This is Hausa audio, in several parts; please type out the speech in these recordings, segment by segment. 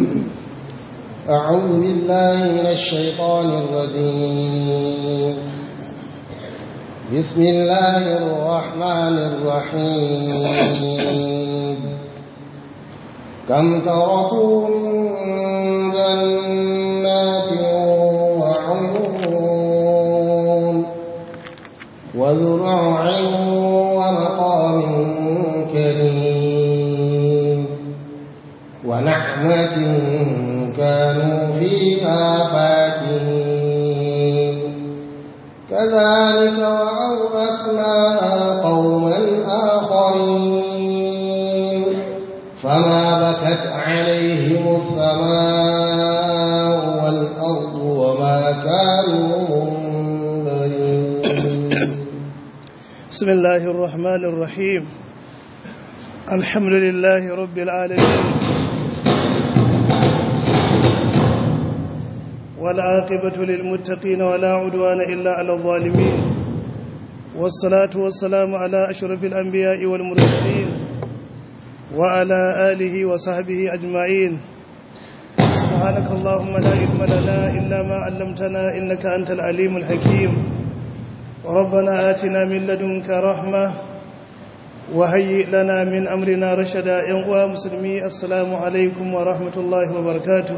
أعوذ بالله من الشيطان الرجيم بسم الله الرحمن الرحيم كم تركوا من جنات وعيون وزرع ومقام كريم ونعمة كانوا فيها فاكهين كذلك وأورثناها قوما آخرين فما بكت عليهم السماء والأرض وما كانوا منذرين بسم الله الرحمن الرحيم الحمد لله رب العالمين والعاقبة للمتقين ولا عدوان إلا على الظالمين والصلاة والسلام على أشرف الأنبياء والمرسلين وعلى آله وصحبه أجمعين سبحانك اللهم لا علم لنا إلا ما علمتنا إنك أنت العليم الحكيم ربنا آتنا من لدنك رحمة وهيئ لنا من أمرنا رشدا ينقوى مسلمي السلام عليكم ورحمة الله وبركاته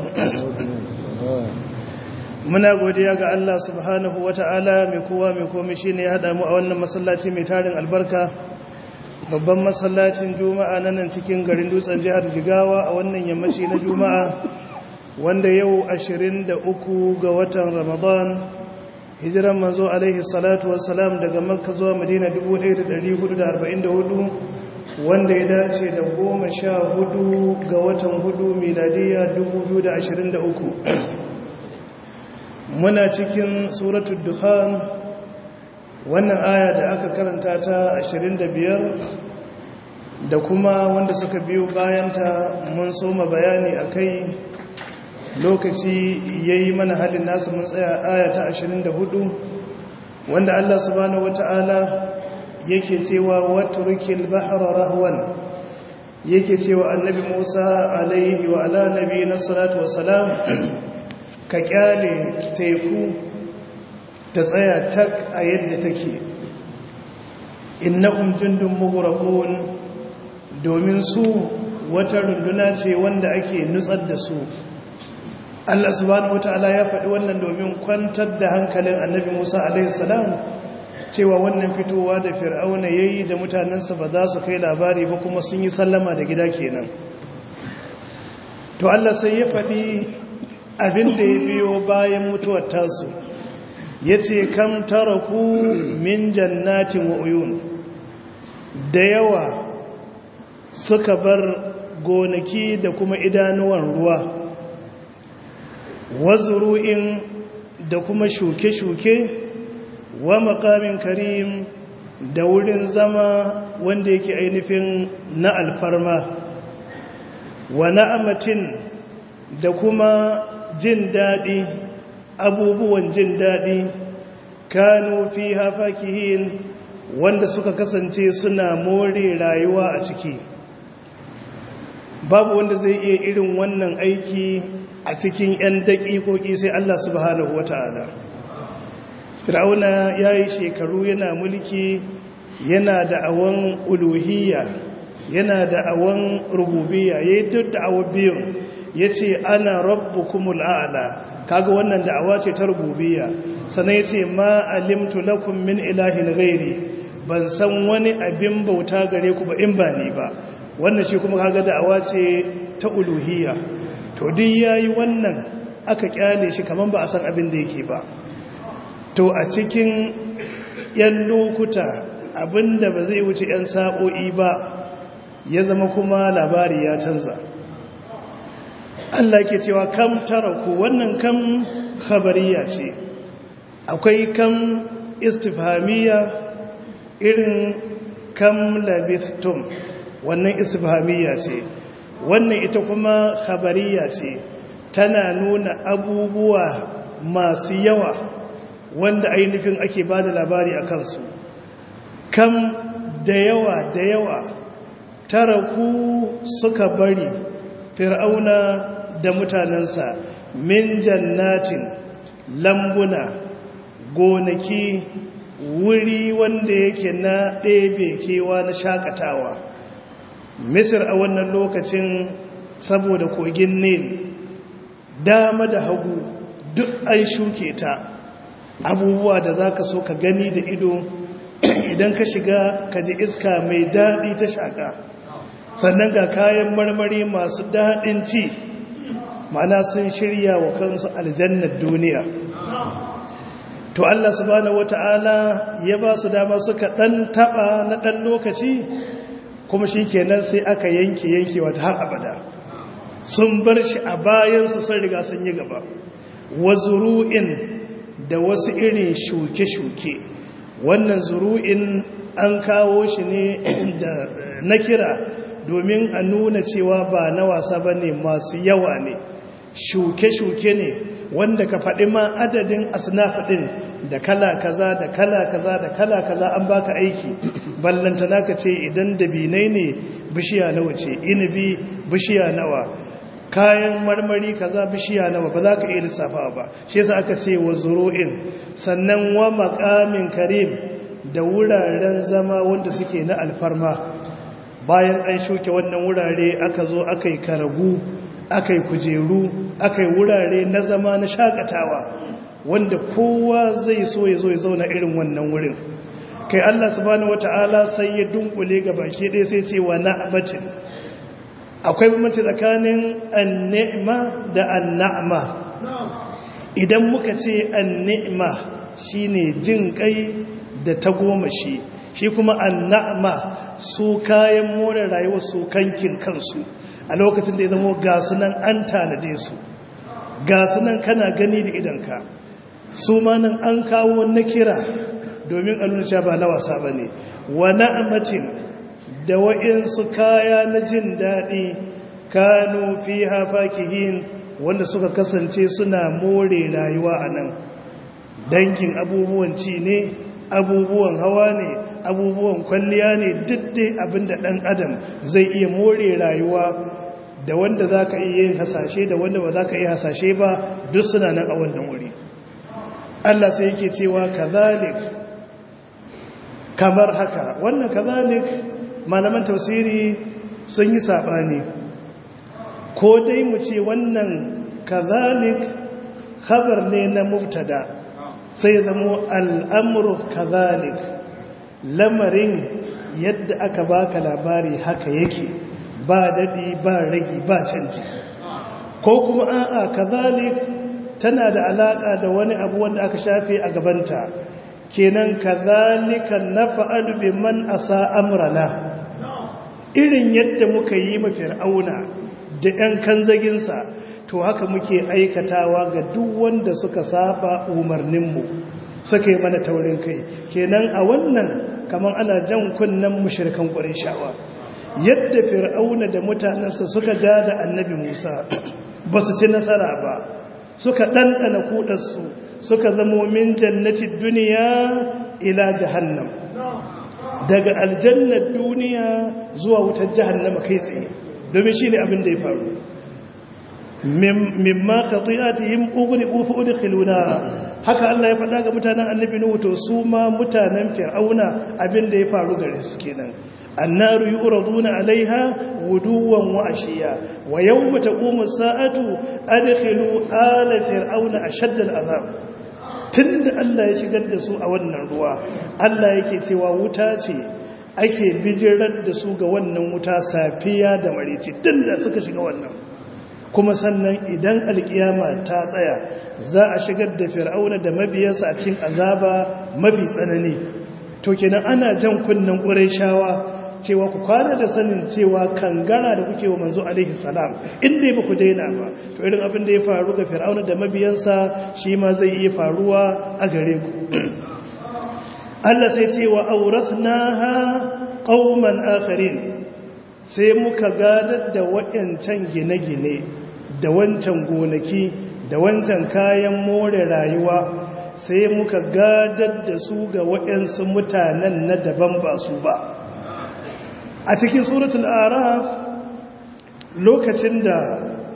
muna godiya ga Allah subhanahu wata'ala mai kowa mai komai shine ya hada mu a wannan masallaci mai tarin albarka babban masallacin juma'a na nan cikin garin dutsen jihar jigawa a wannan yammaci na juma'a wanda yau 23 ga watan ramadan hijiran manzo alaihi salatu wassalam daga makka zuwa madina 1444 wanda ya dace da goma sha hudu ga watan hudu miladiya 2023 muna cikin suratul dukhan wannan aya da aka karanta ta 25 da kuma wanda suka biyo bayanta mun soma bayani akai lokaci yayi mana halin nasu mun tsaya aya ta 24 wanda Allah subhanahu wataala yake cewa watrukil bahra rahwan yake cewa annabi Musa alaihi wa ala nabiyina salatu wassalam ka kyale teku ta tsaya tak a yadda take innahum jundun mughraqun domin su wata runduna ce wanda ake nutsar da su Allah subhanahu wataala ya faɗi wannan domin kwantar da hankalin annabi Musa alaihi salam cewa wannan fitowa da fir'auna yayi da mutanensa ba za su kai labari ba kuma sun yi sallama da gida kenan to Allah sai ya faɗi abin da ya biyo bayan mutuwar tasu ya ce kam taraku min jannatin wa uyun da yawa suka bar gonaki da kuma idanuwan ruwa wazuru'in da kuma shuke-shuke wa makamin karim da wurin zama wanda yake ainihin na alfarma wa na'amatin da kuma jin daɗi abubuwan jin daɗi kanu fi hafakihin wanda suka kasance suna more rayuwa a ciki babu wanda zai iya irin wannan aiki a cikin 'yan daƙiƙoƙi sai Allah subhanahu wata'ala fir'auna ya yi shekaru yana mulki yana da awon uluhiyya yana da awon rububiyya ya yi duk da awon biyun ya ce ana rabu kumul a'ala kaga wannan da'awa ce ta rububiyya sannan ya ce ma alimtu lakum min ilahin gairi ban san wani abin bauta gare ku ba in ba ni ba wannan shi kuma kaga da'awa ce ta uluhiyya to duk yayi wannan aka kyale shi kaman ba a san abin da yake ba to a cikin yan lokuta abinda ba zai wuce yan sa'o'i ba ya zama kuma labari ya canza Allah ke cewa kam taraku wannan kam khabariya ce akwai kam istifhamiya irin kam labithtum wannan istifhamiya ce wannan ita kuma khabariya ce tana nuna abubuwa masu yawa wanda ainihin ake ba da labari a kansu kam da yawa da yawa taraku suka bari fir'auna da mutanensa min jannatin lambuna gonaki wuri wanda yake na ɗebe kewa na shakatawa misir a wannan lokacin saboda kogin nil dama da hagu duk an shuke ta abubuwa da za ka so ka gani da ido idan ka shiga ka ji iska mai daɗi ta shaƙa sannan ga kayan marmari masu daɗin ci mana sun shirya wa kansu aljannar duniya to Allah subhanahu wata'ala ya ba su dama suka ɗan taɓa na ɗan lokaci kuma shi kenan sai aka yanke yanke wata har abada sun bar shi a bayansu sun riga sun yi gaba wa zuru'in da wasu irin shuke-shuke wannan zuru'in an kawo shi ne da na kira domin a nuna cewa ba na wasa ba ne masu yawa ne shuke-shuke ne wanda ka faɗi ma adadin asnaf ɗin da kala kaza da kala kaza da kala kaza an baka aiki ballanta naka ce idan dabinai ne bishiya nawa ce inibi bishiya nawa kayan marmari kaza bishiya nawa ba za ka iya lissafa ba shi yasa aka ce wa zuru'in sannan wa maqamin karim da wuraren zama wanda suke na alfarma bayan an shuke wannan wurare aka zo aka yi karagu aka yi kujeru aka yi wurare na zama na shakatawa wanda kowa zai so ya zo ya zauna irin wannan wurin kai Allah subhanahu wata'ala sai ya dunkule ga baki ɗaya sai ce wa na'matin akwai bambanci tsakanin an-ni'ma da an-na'ma idan muka ce an-ni'ma shine jin kai da tagomashi shi kuma an-na'ma su kayan more rayuwa su kankin kansu a lokacin da ya zama gasu nan an tanade su gasu nan kana gani da idanka su ma nan an kawo na kira domin a nuna ba na wasa ba ne wa na'amatin da wa'insu kaya na jin daɗi kanu fi hafakihin wanda suka kasance suna more rayuwa a nan dangin abubuwan ci ne abubuwan hawa ne abubuwan kwalliya ne dai abinda ɗan adam zai iya more rayuwa da wanda za ka iya yin hasashe da wanda ba za ka iya hasashe ba duk suna nan a wannan wuri Allah sai yake cewa kazalik kamar haka wannan kazalik malaman tausiri sun yi saɓani ko dai mu ce wannan kazalik khabar ne na mubtada sai zamo al'amuru kazalik lamarin yadda aka baka labari haka yake ba daɗi ba ragi ba canji ko kuma a'a kazalik tana da alaƙa da wani abu wanda aka shafe a gabanta kenan kazalika nafa'alu biman asa amrana irin yadda muka yi ma fir'auna da ƴan kanzaginsa to haka muke aikatawa ga duk wanda suka saba umarninmu suka yi mana taurin kai kenan a wannan kamar ana jan kunnen mushrikan shawa. yadda fir'auna da mutanensa suka ja da annabi Musa ba su ci nasara ba suka ɗanɗana kuɗarsu suka zamo min jannati duniya ila jahannam daga aljannar duniya zuwa wutar jahannama kai tsaye domin shi ne abin da ya faru mimma khati'atihim ughriqu fa udkhilu nara haka Allah ya faɗa ga mutanen annabi Nuhu to su ma mutanen Fir'auna abin da ya faru gare su kenan annaru yuraduna alaiha guduwan wa ashiya wa yawma taqumu as-sa'atu adkhilu ala fir'auna ashadda al-azab tunda Allah ya shigar da su a wannan ruwa Allah yake cewa wuta ce ake bijirar da su ga wannan wuta safiya da marici tunda suka shiga wannan kuma sannan idan alkiyama ta tsaya za a shigar da fir'auna da mabiyansa a cikin azaba mafi tsanani to kenan ana jan kunnen ƙurayshawa cewa ku kwana da sanin cewa kangara da kuke wa manzo alaihi salam inda ba ku daina ba to irin abin da ya faru ga fir'auna da mabiyansa shi ma zai iya faruwa a gare ku Allah sai ce wa awrathnaha qauman akharin sai muka gadar da wayancan gine-gine da wancan gonaki da wancan kayan more rayuwa sai muka gadar da su ga wayansu mutanen na daban ba su ba a cikin suratul araf lokacin da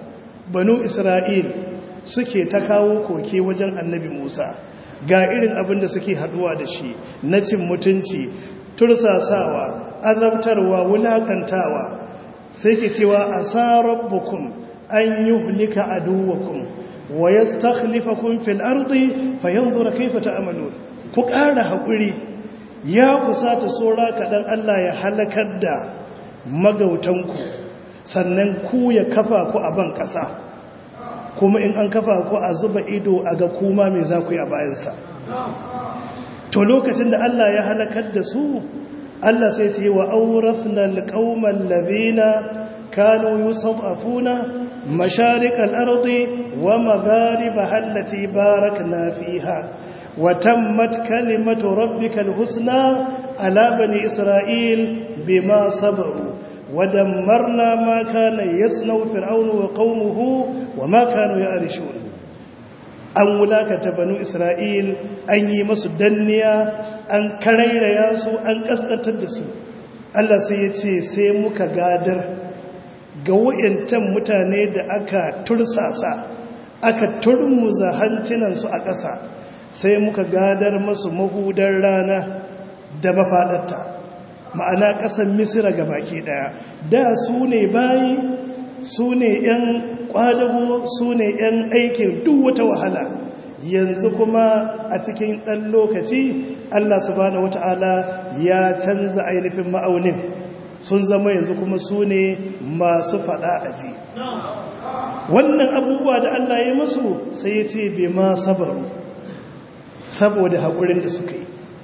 banu isra'il suke ta kawo koke wajen annabi musa ga irin abin da suke haduwa da shi na cin mutunci tursasawa azabtarwa wulakantawa sai ke cewa asa rabbukum an yuhlika aduwakum wa yastakhlifakum fil ardi fayanzura kayfa ta'malun ku ƙara haƙuri ya kusata sora kaɗan Allah ya halakar da magautanku sannan ku ya kafa ku a ban ƙasa kuma in an kafa ku a zuba ido a ga kuma mai za ku yi a bayansa to lokacin da Allah ya halakar da su Allah sai ce wa aurasna alqauman ladina kanu yusafuna masharikal ardi wa magharibaha allati barakna fiha وتمت كلمة ربك الحسنى على بني إسرائيل بما صبروا ودمرنا ما كان يصنع فرعون وقومه وما كانوا يعرشون an wulakata banu isra'il an yi masu danniya an karairaya su an kaskantar da su Allah sai ya ce sai muka gadar ga wayantan mutane da aka tursasa aka turmuza hancinansu a ƙasa sai muka gadar masu mahudar rana da mafaɗarta ma'ana ƙasar misira ga baki ɗaya da su ne bayi su ne 'yan ƙwadago su ne 'yan aikin duk wata wahala yanzu kuma a cikin ɗan lokaci allah subhanahu wata'ala ya canza ainihin ma'aunin sun zama yanzu kuma su ne masu faɗa a ji wannan abubuwa da allah ya masu sai ya ce bai ma sabaru saboda haƙurin da suka yi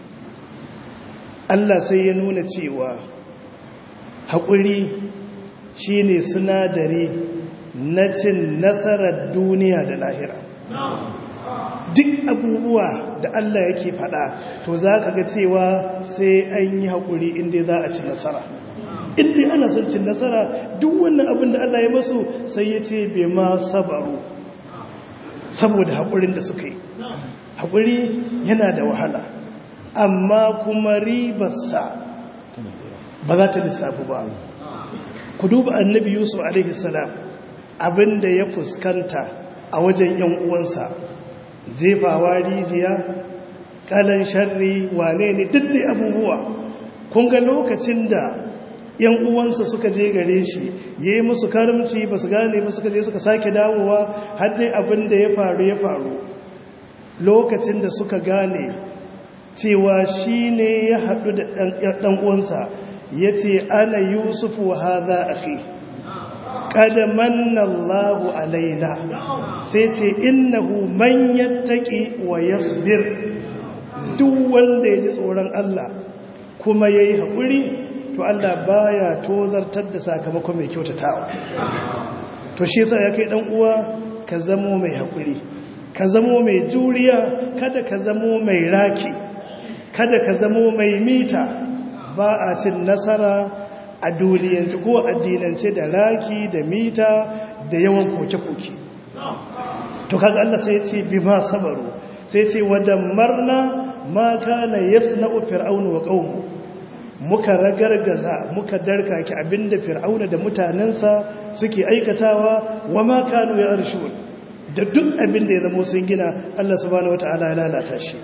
Allah sai ya nuna cewa haƙuri shi ne sinadari na cin nasarar duniya da lahira duk abubuwa da Allah yake faɗa to za ka ga cewa sai an yi haƙuri inda za a ci nasara inda ana son cin nasara duk wannan abin da Allah ya masu sai ya ce bai ma sabaru saboda haƙurin da suka yi haƙuri yana da wahala amma kuma ribarsa ba za ta lissafi ba ku duba annabi yusuf alaihissalam abinda ya fuskanta a wajen yan uwansa jefawa rijiya kalan sharri wane ne duk da abubuwa kun ga lokacin da yan uwansa suka je gare shi ya yi musu karamci ba su gane ba suka je suka sake dawowa har dai abin da ya faru ya faru lokacin da suka gane cewa shi ne ya haɗu da ɗan'uwansa ya ce ana yusufu haza a fi ƙadaman Allahu alaina sai ce innahu man yattaki wa yasbir duk wanda ya ji tsoron Allah kuma ya yi haƙuri to Allah baya tozartar da sakamakon mai kyautatawa to shi ya kai ɗan'uwa ka zamo mai haƙuri ka zamo mai juriya kada ka zamo mai raki kada ka zamo mai mita ba a cin nasara a duniyance ko addinance da raki da mita da yawan koke-koke to kaga Allah sai ce bi ma sabaru sai ce wadammarna ma kana yasna'u fir'aunu wa qaumu muka ragargaza muka darkake abinda fir'auna da mutanensa suke aikatawa wa ma kanu ya arshun da duk abin da ya zama sun gina Allah subhanahu wata'ala ya lalata shi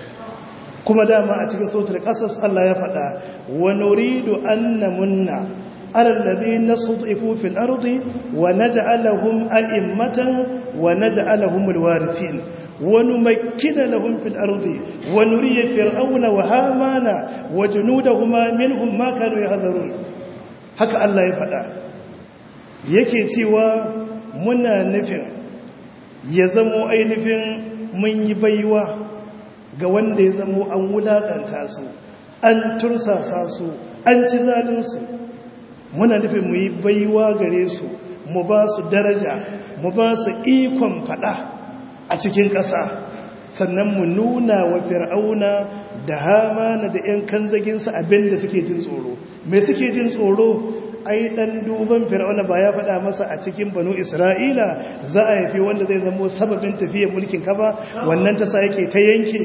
kuma dama a cikin sautar ƙasas Allah ya faɗa wa nuridu anna munna ala alladhina sud'ifu fil ardi wa naj'alahum a'immatan wa naj'alahum alwarithin wa numakkina lahum fil ardi wa nuriya fir'auna wa hamana wa junudahuma minhum ma kanu yahdharun haka Allah ya faɗa yake cewa muna nufin ya zamo ainihin mun yi baiwa ga wanda ya zamo an wulaƙanta su an tursasa su an ci zalinsu muna nufin mu yi baiwa gare su mu ba su daraja mu ba su ikon fada a cikin ƙasa sannan mu nuna wa fir'auna da hamana da 'yan kanzaginsa abin da suke jin tsoro mai suke jin tsoro ai dan duban fir'auna ba ya faɗa masa a cikin banu isra'ila za a yafi wanda zai zama sababin tafiyar mulkin ka ba wannan ta sa yake ta yanke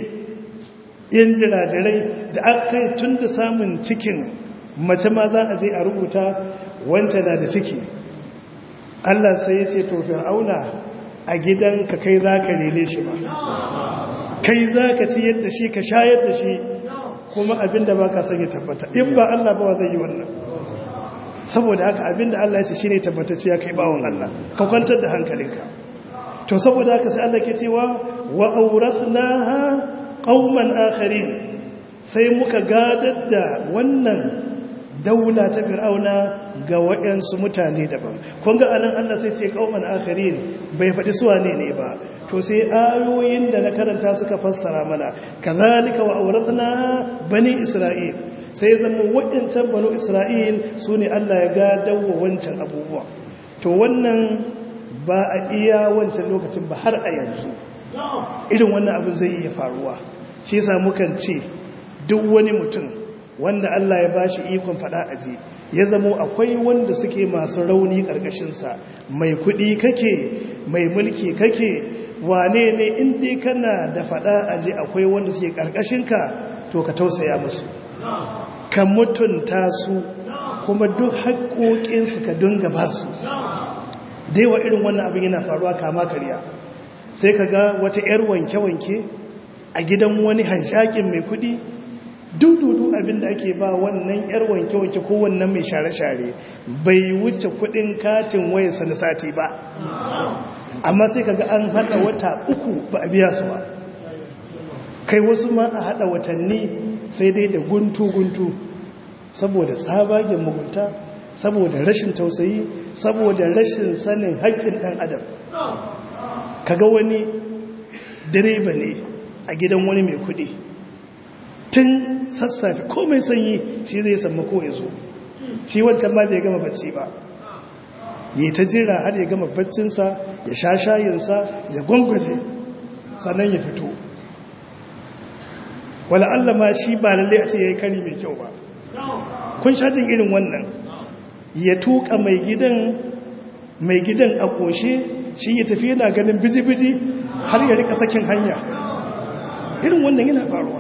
yin jirajirai da aka yi tun da samun cikin mace ma za a je a rubuta wanta na da ciki Allah sai ya ce to fir'auna a gidanka kai za ka rene shi ba kai za ka ci yadda shi ka shayar da shi kuma abinda ba ka sanya tabbata in ba Allah ba zai yi wannan saboda haka abinda Allah ya ce shi ne tabbatacce ya kai bawon Allah ka kwantar da hankalinka to saboda haka sai Allah ke cewa wa aurathnaha qauman akharin sai muka gadar da wannan daula ta fir'auna ga waɗansu mutane daban kun ga anan Allah sai ce qauman akharin bai faɗi su wane ne ba to sai ayoyin da na karanta suka fassara mana kazalika wa aurathnaha bani isra'il sai zama waɗancan banu isra'il su ne Allah ya gadawa wancan abubuwa to wannan ba a iya wancan lokacin ba har a yanzu irin wannan abin zai iya faruwa shi yasa mukan ce duk wani mutum wanda Allah ya bashi ikon fada aji ya zamo akwai wanda suke masu rauni ƙarƙashinsa mai kuɗi kake mai mulki kake wane ne inda kana da fada aji akwai wanda suke ƙarƙashinka to ka tausaya musu ka mutunta su kuma duk haƙoƙinsu ka dunga ba su daiwa irin wannan abin yana faruwa kama karya sai ka ga wata 'yar wanke-wanke a gidan wani hanshakin mai kudi dududu abin da ake ba wannan 'yar wanke-wanke ko wannan mai share-share bai wuce kudin katin wayarsa na sati ba amma sai ka ga an hada wata uku ba a biya su ba kai wasu ma a hada watanni sai dai da guntu-guntu saboda tsabagen mugunta saboda rashin tausayi saboda rashin sanin haƙƙin ɗan adam kaga wani direba ne a gidan wani mai kuɗi tun sassafe komai sanyi shi zai samu ko ya zo shi wancan ma bai gama bacci ba yi ta jira har ya gama baccinsa ya sha shayinsa ya gwangwaje sannan ya fito wala Allah ma shi ba lalle a ce ya yi kari mai kyau ba kun shatin irin wannan ya tuka mai gidan mai gidan a ƙoshe shi ya tafi yana ganin biji-biji har ya rika sakin hanya irin wannan yana faruwa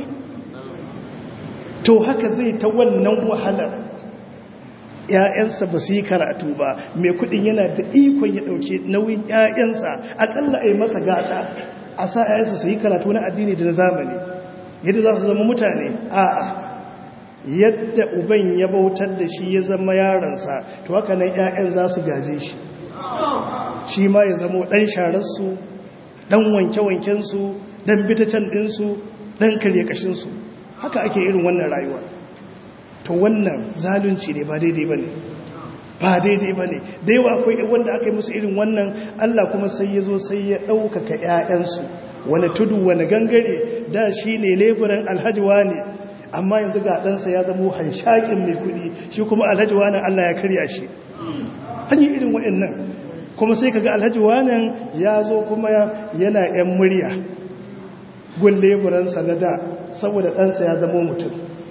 to haka zai ta wannan wahalar ‘ya'yansa ba su yi karatu ba mai kudin yana da ikon ya ɗauke nauyin ‘ya'yansa akalla a yi masa gata a sa ‘ya'yansa su yi karatu na addini da na zamani yadda za su zama mutane a'a yadda uban ya bautar da shi ya zama yaransa to haka nan 'ya'yan za su gaje shi shi ma ya zama ɗan shararsu ɗan wanke-wankensu ɗan bitacen ɗinsu ɗan karye ƙashinsu haka ake irin wannan rayuwa to wannan zalunci ne ba daidai ba ne ba daidai ba ne da yawa akwai wanda aka yi musu irin wannan allah kuma sai ya zo sai ya ɗaukaka 'ya'yansu wani tudu wani gangare da shi ne leburan alhajiwa ne amma yanzu ga ɗansa ya zama hanshakin mai kuɗi shi kuma alhaji wanan Allah ya karya shi an yi irin waɗannan kuma sai kaga alhaji wanan ya zo kuma yana ‘yan murya gun leburansa na da saboda ɗansa ya zama mutum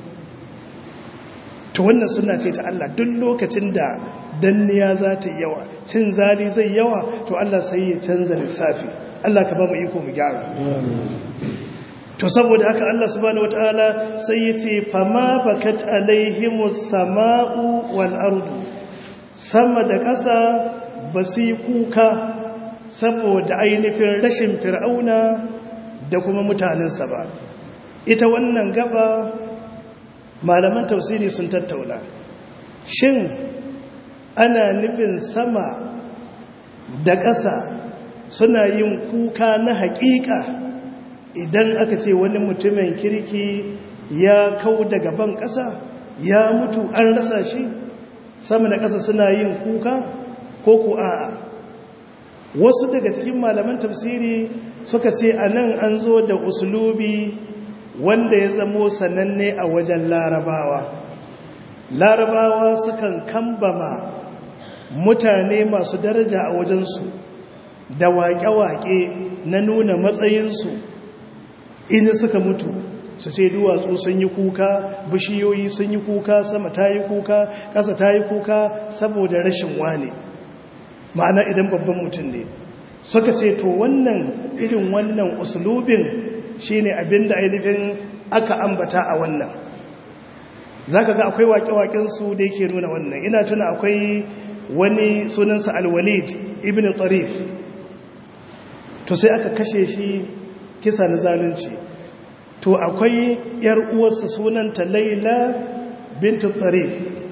to wannan suna ce ta Allah duk lokacin da danniya za ta yi yawa cin zali zai yawa to Allah sai ya canza lissafi Allah ka ba mu iko mu gyara to saboda haka Allah subhanahu wataala sai yace fama bakat alaihimus sama'u wal ardu sama da ƙasa basi kuka saboda ainihin rashin fir'auna da kuma mutanensa ba ita wannan gaba malaman tafsiri sun tattauna shin ana nufin sama da ƙasa suna yin kuka na haƙiƙa idan aka ce wani mutumin kirki ya kau daga ban ƙasa ya mutu an rasa shi sama da ƙasa suna yin kuka ko ku a'a wasu daga cikin malaman tafsiri suka ce a nan an zo da usulubi wanda ya zamo sananne a wajen larabawa larabawa sukan kambama mutane masu daraja a wajensu da waƙe-waƙe na nuna matsayinsu in suka mutu su ce duwatsu sun yi kuka bishiyoyi sun yi kuka sama ta yi kuka ƙasa ta yi kuka saboda rashin wane ma'ana idan babban mutum ne suka ce to wannan irin wannan usulubin shine abinda ainihin aka ambata a wannan za ka ga akwai waƙe-waƙensu da yake nuna wannan ina tuna akwai wani sunansa alwalid ibn tarif to sai aka kashe shi kisa na zalunci to akwai yar uwarsa sunanta laila bintu tarif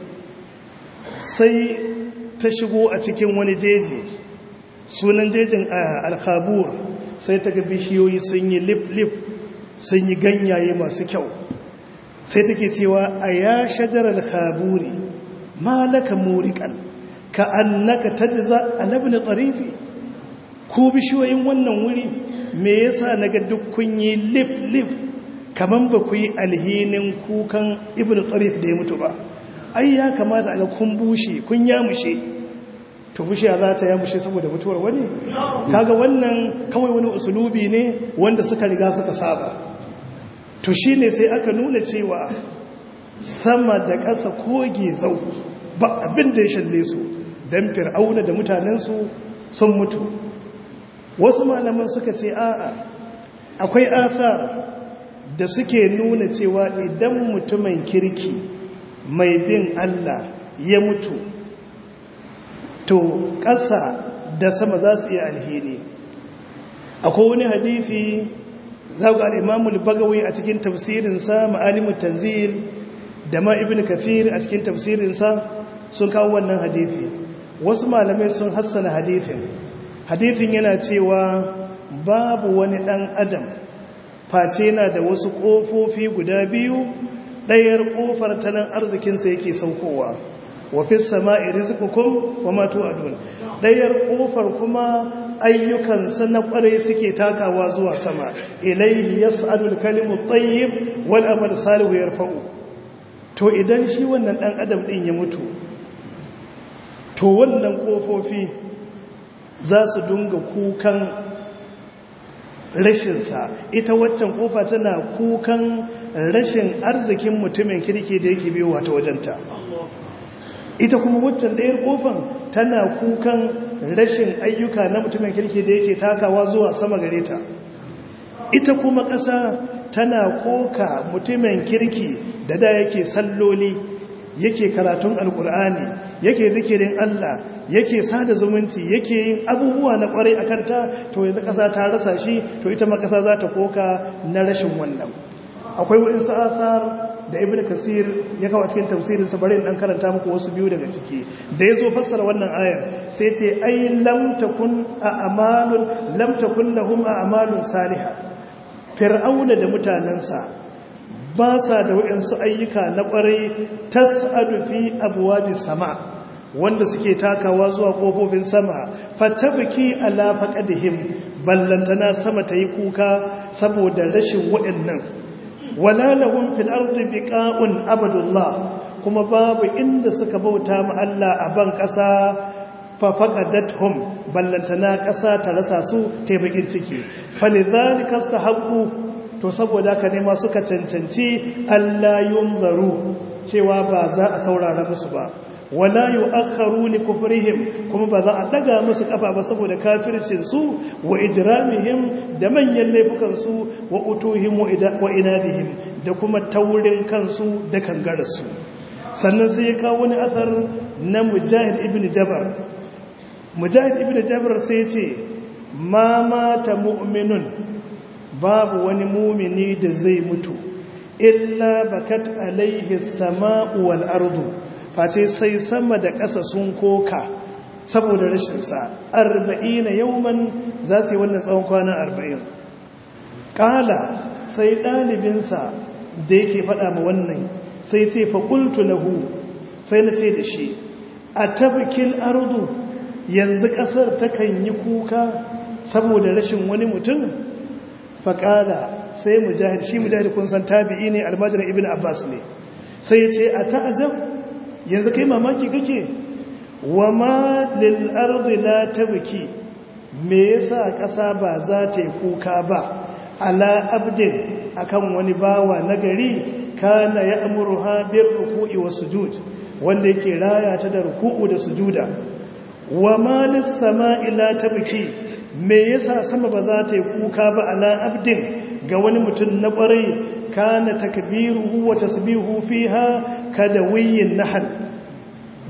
sai ta shigo a cikin wani jeji sunan jejin alkhabur sai ta ga bishiyoyi sun yi lip-lip sun yi ganyaye masu kyau sai take cewa a ya shajarar khaburi malaka murikan ka annaka tajza alabni tarifi ku bishiyoyin wannan wuri me yasa naga duk kun yi lip-lip kaman ba ku yi alhinin kukan ibn tarif da ya mutu ba ai ya kamata a ga kun bushe kun yamushe to bushiya za ta yamushe saboda mutuwar wani kaga wannan kawai wani usulubi ne wanda suka riga suka saba to shine sai aka nuna cewa sama da ƙasa koge zau ba abin da ya shalle su don fir'auna da mutanensu sun mutu wasu malaman suka ce a'a akwai athar da suke nuna cewa idan mutumin kirki mai bin Allah ya mutu to ƙasa da sama za su iya alheri akwai wani hadithi za ga al'imamul bagawi a cikin tafsirinsa ma'alimun tanzil da ma ibn kafir a cikin tafsirinsa sun kawo wannan hadithi wasu malamai sun hassana hadithin hadithin yana cewa babu wani ɗan adam face na da wasu ƙofofi guda biyu ɗayar ƙofar tanan arzikinsa yake saukowa wafi sama'i rizikukum wa matu adun ɗayar ƙofar kuma ayyukansa na ƙwarai suke takawa zuwa sama ilaihi yas'alul kalimu tayyib wal amal salihu yarfa'u to idan shi wannan ɗan adam ɗin ya mutu to wannan ƙofofi za su dunga kukan rashinsa ita waccan kofa tana kukan rashin arzikin mutumin kirki da yake biyo wata wajenta ita kuma waccan ɗayar kofan tana kukan rashin ayyuka na mutumin kirki da yake takawa zuwa sama gare ta ita kuma ƙasa tana koka mutumin kirki da da yake salloli yake karatun alkur'ani yake zikirin Allah yake sada zumunci yake yin abubuwa na kwarai a kanta to yanzu ƙasa ta rasa shi to ita ma ƙasa za ta koka na rashin wannan akwai wurin sa'asar da ibn kasir ya kawo cikin tafsirin sa bari dan karanta muku wasu biyu daga ciki da yazo fassara wannan ayar sai ce ai lam takun a'malun lam takun lahum a'malun salihah fir'auna da mutanansa ba sa da waɗansu ayyuka na ƙwarai tas'adu fi abwabis sama wanda suke takawa zuwa ƙofofin sama fatabki ala faqadihim ballantana sama ta yi kuka saboda rashin waɗannan wala lahum fil ardi biqa'un abadullah kuma babu inda suka bauta ma Allah a ban ƙasa fa faqadathum ballantana ƙasa ta rasa su ta bakin ciki falidhalika istahabbu to saboda haka ne ma suka cancanci Allah yunzaru cewa ba za a saurara musu ba wala yu'akharu li kufrihim kuma ba za a daga musu kafa ba saboda kafircin su wa ijramihim da manyan laifukan su wa utuhim wa inadihim da kuma taurin kansu da kangararsu sannan sai ya kawo wani athar na mujahid ibn jabar mujahid ibn jabar sai ya ce ma mata mu'minun babu wani mumini da zai mutu illa bakat alaihi sama'u wal ardu face sai sama da ƙasa sun koka saboda rashin sa 40 yawman za su yi wannan tsawon kwana 40 kala sai ɗalibinsa da yake faɗa ma wannan sai ce fa qultu lahu sai na ce da shi a tabkil ardu yanzu ƙasar takan yi kuka saboda rashin wani mutum faƙala sai mujahid shi mujahid kun san tabi'i ne almajirin ibn abbas ne sai ya ce a ta'ajab yanzu kai mamaki kake wa ma lil ardi la tabki me yasa ƙasa ba za ta yi kuka ba ala abdin akan wani bawa nagari kana ya'muruha bir ruku'i was sujud wanda yake raya ta da ruku'u da sujuda wa ma lis sama'i la tabki me yasa sama ba za ta yi kuka ba ala abdin ga wani mutum na ƙwarai kana takbiruhu wa tasbihu fiha kada wiyin nahal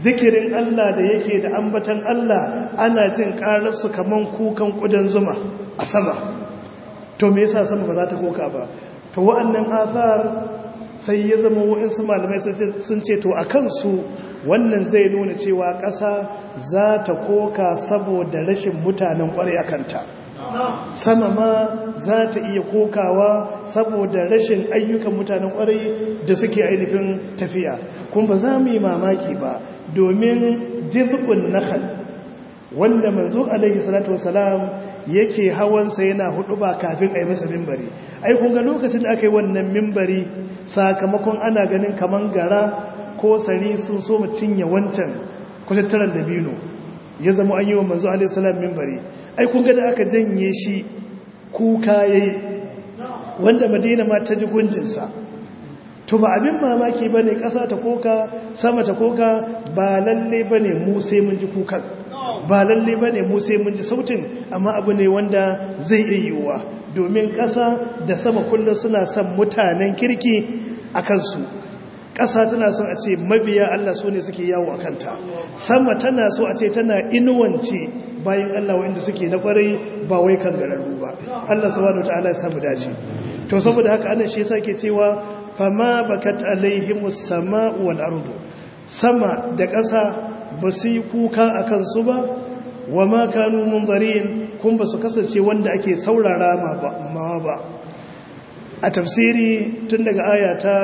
zikirin Allah da yake da ambatan Allah ana jin ƙararsu kaman kukan ƙudan zuma a sama to me yasa sama ba za ta koka ba to wa'annan athar sai ya zama wa'insu malamai sun ce to a kansu wannan zai nuna cewa ƙasa za ta koka saboda rashin mutanen ƙwarai a kanta sama ma za ta iya kokawa saboda rashin ayyukan mutanen ƙwarai da suke ainihin tafiya kuma ba za mu yi mamaki ba domin jirbin nahal wanda manzo alaihi salatu wasalam yake hawansa yana hudu ba kafin a yi masa mimbari ai kun ga lokacin da aka yi wannan mimbari sakamakon ana ganin kaman gara ko sari sun so mu cinye wancan kwatattaran dabino ya zama an yi wa manzo alaihi salam mimbari ai kun ga da aka janye shi kuka yayi wanda madina ma ta ji gunjinsa to ba abin mamaki ba ne ƙasa ta koka sama ta koka ba lalle ba ne mu sai mun ji kukan ba lalle ba ne mu sai mun ji sautin amma abu ne wanda zai iya yiwuwa domin ƙasa da sama kullum suna son mutanen kirki a kansu ƙasa tana son a ce mabiya Allah su ne suke yawo a kanta sama tana so a ce tana inuwance bayan Allah wa'inda suke na kwarai ba wai kan gararru ba Allah subhanahu wataala ya samu dace to saboda haka Allah shi yasa ke cewa fama bakat alaihimus sama'u wal ardu sama da ƙasa ba su yi kuka a kansu ba wa ma kanu munzarin kun ba su kasance wanda ake saurara ma ba a tafsiri tun daga aya ta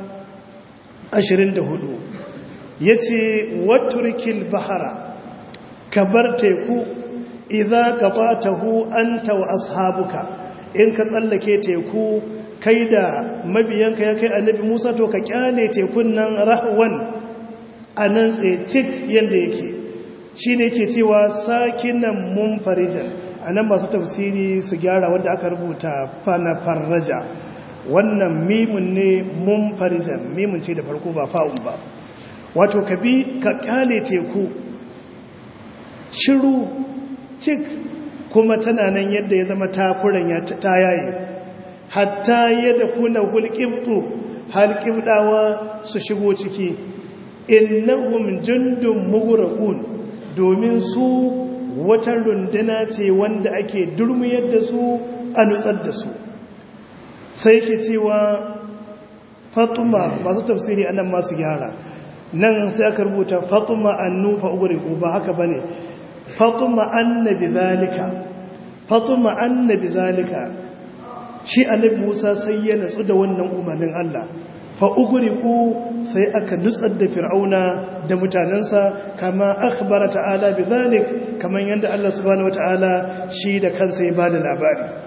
24 yace waturkil bahara kabar teku idza qatatahu anta wa ashabuka in ka tsallake teku kai da mabiyanka ya kai annabi Musa to ka kyale tekun nan rahwan anan tsaye yanda yake shine yake cewa sakinan munfarijan anan masu tafsiri su gyara wanda aka rubuta fana farraja wannan mimun ne munfarijan mimun ce da farko ba fa'un ba wato ka bi ka kyale teku shiru cik kuma tana nan yadda ya zama takuran ya ta yaye hatta yadda kuna hulƙibɗu halƙibɗawa su shigo ciki innahum jundun mughraqun domin su wata runduna ce wanda ake durmuyar da su a nutsar da su sai ke cewa fatuma masu tafsiri anan masu gyara nan sai aka rubuta fatuma annufa ugriku ba haka bane fatuma annabi zalika fatuma annabi zalika shi annabi Musa sai ya natsu da wannan umarnin Allah fa ugriku sai aka nutsar da fir'auna da mutanansa kama akhbara ta'ala bidhalik kaman yanda Allah subhanahu wataala shi da kansa ya bada labari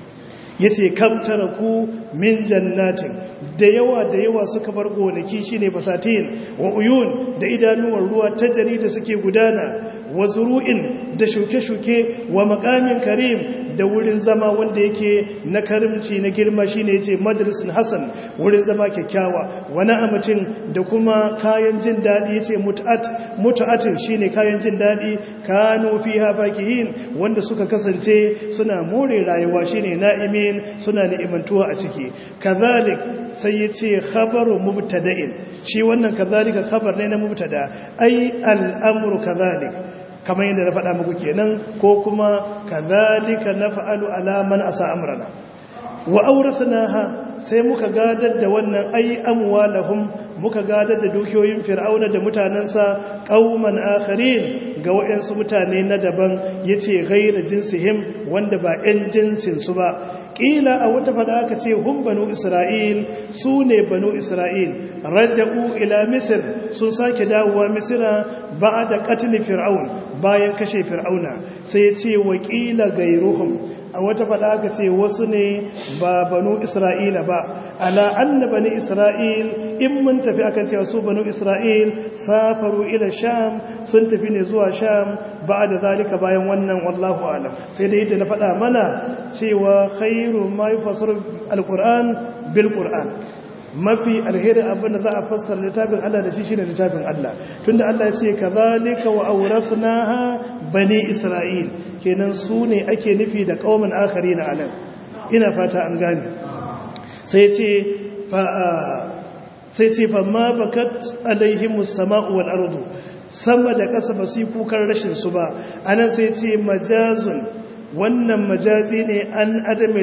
yace kam taraku min jannatin da yawa da yawa suka bar gonaki shine basatin wa uyun da idanuwar ruwa ta jari da suke gudana wa zuru'in da shuke-shuke wa makamin karim da wurin zama wanda yake na karimci na girma shine yace majalisun hasan wurin zama kyakkyawa wa na'amatin da kuma kayan jin dadi yace mut'at mut'atin shine kayan jin dadi kanu fiha fakihin wanda suka kasance suna more rayuwa shine na'imin suna ni'imantuwa a ciki kazalik sai yace khabaru mubtada'in shi wannan kazalika khabar ne na mubtada ai al'amru kazalik kamar yadda na faɗa muku kenan ko kuma kadhalika naf'alu ala man asa amrana wa awrathnaha sai muka gadar da wannan ai amwalahum muka gadar da dukiyoyin fir'auna da mutanansa qauman akharin ga wayansu mutane na daban yace ghayra jinsihim wanda ba ɗan jinsin su ba ƙila a wata fada aka ce hun banu isra'il su ne banu isra'il raja'u ila misir sun sake dawowa misira ba da katil fir'aun bayan kashe fir'auna sai ya ce wakila gairuhum a wata fada aka ce wasu ne ba banu isra'ila ba ala anna bani isra'il in mun tafi akan cewa su banu isra'il safaru ila sham sun tafi ne zuwa sham ba da zalika bayan wannan wallahu alam sai da yadda na faɗa mana cewa khairu ma yufassiru alquran bil qur'an mafi alheri abinda za a fassara littafin Allah da shi shine littafin Allah tunda Allah ya ce kadhalika wa awrathnaha bani isra'il kenan su ne ake nufi da qauman akharin anan ina fata an gane sai ce fa sai ce fa ma bakat alaihimus sama'u wal ardu sama da ƙasa ba su yi kukan rashin su ba anan sai ce majazun wannan majazi ne an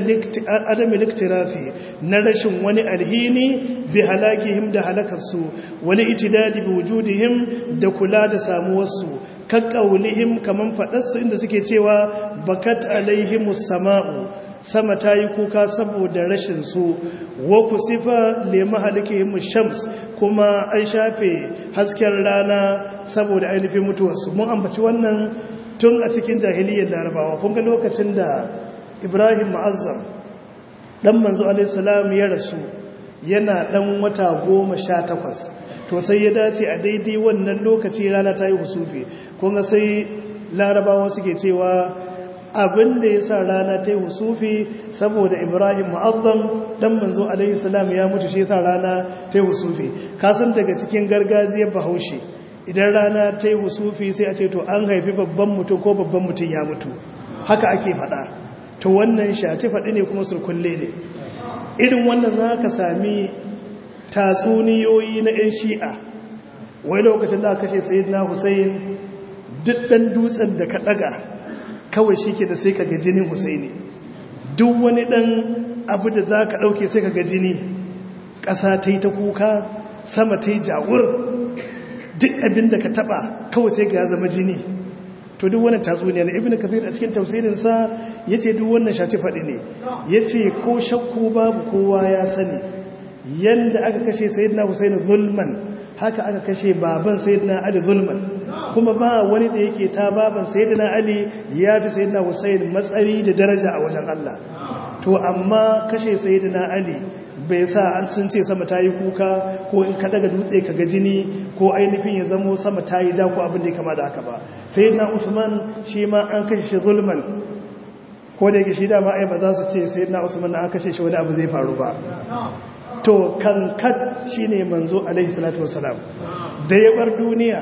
adami liktirafi na rashin wani alhini bi halakihim da halakarsu wani itidadi bi wujudihim da kula da samuwarsu kakkaulihim kaman faɗarsu inda suke cewa bakat alaihimus sama'u sama ta yi kuka saboda rashin su wa ku sifa lema halikihim shams kuma an shafe hasken rana saboda ainihin mutuwarsu mun ambaci wannan tun a cikin jahiliyyar larabawa kun ga lokacin da ibrahim ma'azzam dan manzo alaihissalam ya rasu yana dan wata goma sha takwas to sai ya dace a daidai wannan lokaci rana ta yi husufi kun ga sai larabawa suke cewa abin da ya sa rana ta yi husufi saboda ibrahim ma'azzam dan manzo alaihissalam ya mutu shi ya sa rana ta yi husufi kasan daga cikin gargajiyar bahaushe idan rana ta yi husufi sai a ce to an haifi babban mutum ko babban mutum ya mutu haka ake faɗa to wannan shaci faɗi ne kuma surkulle ne irin wannan za ka sami tatsuniyoyi na 'yan shi'a wai lokacin da kashe sayid na husayn duk ɗan dutsen da ka ɗaga kawai shi ke da sai ka ga jinin husaini duk wani ɗan abu da za ka ɗauke sai ka ga jini ƙasa ta yi ta kuka sama ta yi jawur duk abin da ka taba kawai sai ga zama jini to duk wannan tatsuniya na ibnu kathir a cikin tafsirinsa yace duk wannan shaci fadi ne yace ko shakku babu kowa ya sani yanda aka kashe sayyidina husain zulman haka aka kashe baban sayyidina ali zulman kuma ba wani da yake ta baban sayyidina ali ya fi sayyidina husain matsayi da daraja a wajen Allah to amma kashe sayyidina ali bai sa an sun ce sama ta yi kuka ko in ka daga dutse ka ga jini ko ainihin ya zamo sama ta yi ja ko abin da ya kama da haka ba sai na usman shi ma an kashe shi zulman ko da yake shi dama ai ba za su ce sai na usman an kashe shi wani abu zai faru ba to kankat shi ne manzo alaihi salatu wasalam da ya bar duniya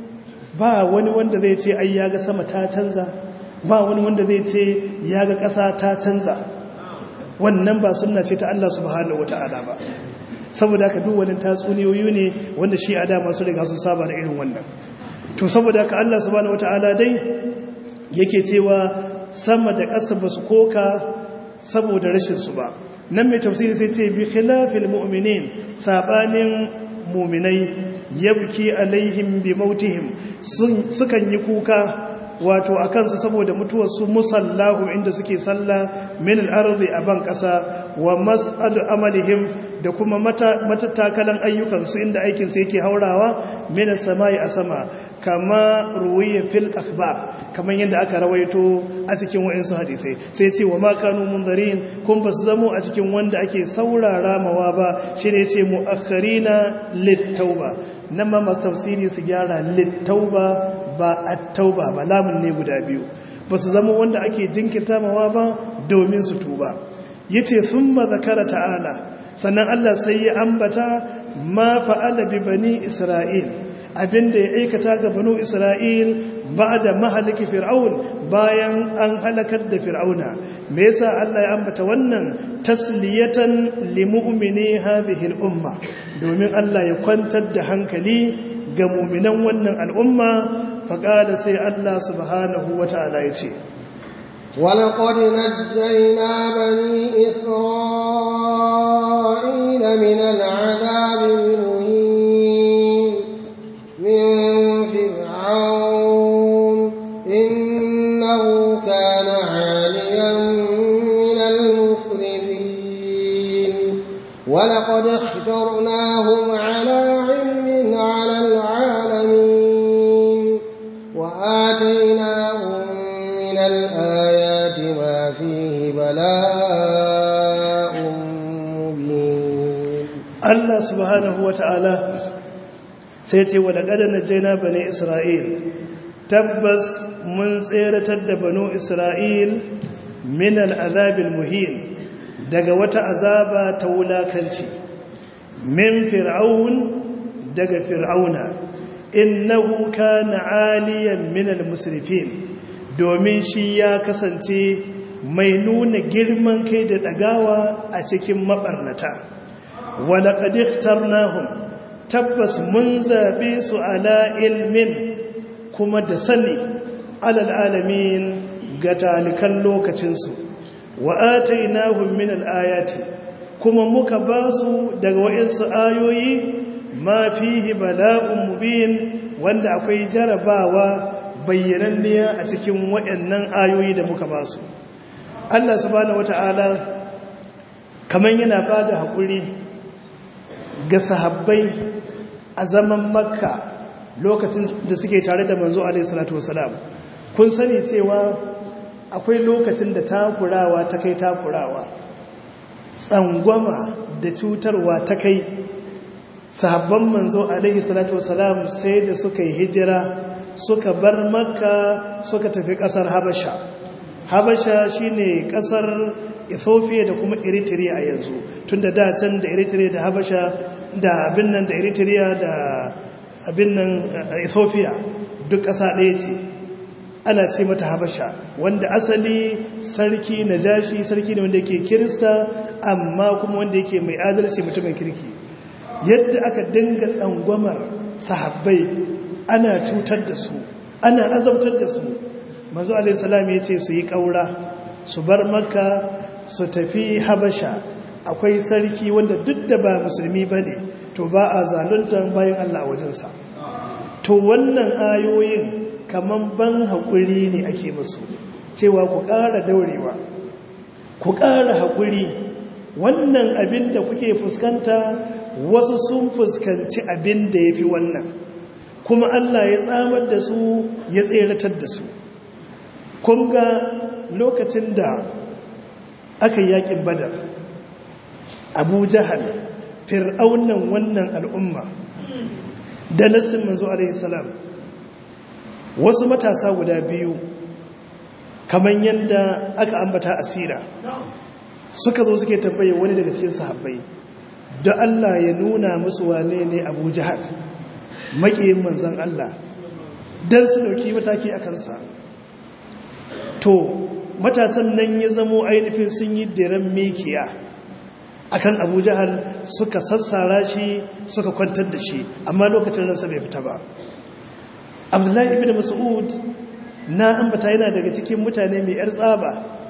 ba wani wanda zai ce ai ya ga sama ta canza ba wani wanda zai ce ya ga ƙasa ta canza wannan ba sunna ce ta Allah subhanahu wata'ala ba saboda haka duk wani tatsuniyoyi ne wanda shi a dama su riga sun saba da irin wannan to saboda haka Allah subhanahu wata'ala dai yake cewa sama da ƙasa ba su koka saboda rashin su ba nan mai tafsiri sai ce bi khilafil mu'minin sabanin mu'minai yabki alaihim bi mautihim sukan yi kuka wato a kansu saboda mutuwarsu musallahu inda suke sallah min al'arzi a ban ƙasa wa mas'adu amalihim da kuma matattakalan ayyukansu inda aikinsu yake haurawa min samai a sama kama ruwiya fil akhbar kamar yadda aka rawaito a cikin wa'insu hadisai sai ce wa makanu munzarin kun ba su zamo a cikin wanda ake saurara mawa ba shi ne ce mu'akharina littauba nan ma masu tafsiri su gyara littauba ba a tauba ba lamun ne guda biyu ba su zama wanda ake jinkirta mawa ba domin su tuba ya ce sun zakara ta'ala sannan Allah sai ya ambata ma fa'ala bi bani isra'il abinda ya aikata ga banu isra'il ba da mahaliki fir'aun bayan an halakar da fir'auna me yasa Allah ya ambata wannan tasliyatan limu'mini hadhihi al-umma domin Allah ya kwantar da hankali ga mu'minan wannan al'umma faƙada sai Allah subhanahu wa ta'ala ya ce, ولقد نجينا بني إسرائيل من العذاب المهين من فرعون إنه كان عاليا من المسرفين ولقد اخترناهم على علم على العالمين وآتيناهم من الآيات ما فيه بلاء مبين Allah subhanahu wa ta'ala sai ce wa daga na jaina bane Isra'il tabbas mun tseratar da banu Isra'il min al'azabil muhim daga wata azaba ta wulakanci min fir'aun daga fir'auna innahu kana aliyan min al-musrifin domin shi ya kasance mai nuna girman kai da dagawa a cikin mabarnata wala qad ikhtarnahum tabbas mun zabe su ala ilmin kuma da sani alal alamin ga talikan lokacinsu wa atainahum min al-ayati kuma muka ba su daga wa'insu ayoyi ma fihi bala'un mubin wanda akwai jarabawa bayyananniya a cikin waɗannan ayoyi da muka ba su Allah subhanahu wata'ala kaman yana ba da haƙuri ga sahabbai a zaman makka lokacin da suke tare da manzo alaihi salatu wasalam kun sani cewa akwai lokacin da takurawa ta kai takurawa tsangwama da cutarwa ta kai sahabban manzo alaihi salatu wasalam sai da suka yi hijira suka bar makka suka tafi kasar habasha habasha shine kasar ethiopia da kuma eritrea a yanzu tun da dacen da eritrea da habasha da abin nan da eritrea da abin nan ethiopia duk ƙasa ɗaya ce ana ce mata habasha wanda asali sarki na jashi sarki ne wanda yake kirista amma kuma wanda yake mai adalci mutumin kirki yadda aka dinga tsangwamar sahabbai ana cutar da su ana azabtar da su manzo alaihi salam ya ce su yi ƙaura su bar makka su tafi habasha akwai sarki wanda duk da ba musulmi ba ne to ba a zaluntar bayan allah a wajensa to wannan ayoyin kaman ban haƙuri ne ake musu cewa ku ƙara daurewa ku ƙara haƙuri wannan abin da kuke fuskanta wasu sun fuskanci abin da ya fi wannan kuma Allah ya tsamar da su ya tseratar da su kun ga lokacin da aka yi yaƙin badar abu jahal fir'aunan wannan al'umma da nassin manzo alaihi salam wasu matasa guda biyu kamar yadda aka ambata asira suka zo suke tambaye wani daga cikin sahabbai da Allah ya nuna musu wane ne Abu Jahal makiyin manzon Allah dan su dauki mataki a kansa to matasan nan ya zamo ainihin sun yi diran mikiya akan Abu Jahal suka sassara shi suka kwantar da shi amma lokacin ransa bai fita ba abdullahi ibn mas'ud na ambata yana daga cikin mutane mai yar tsaba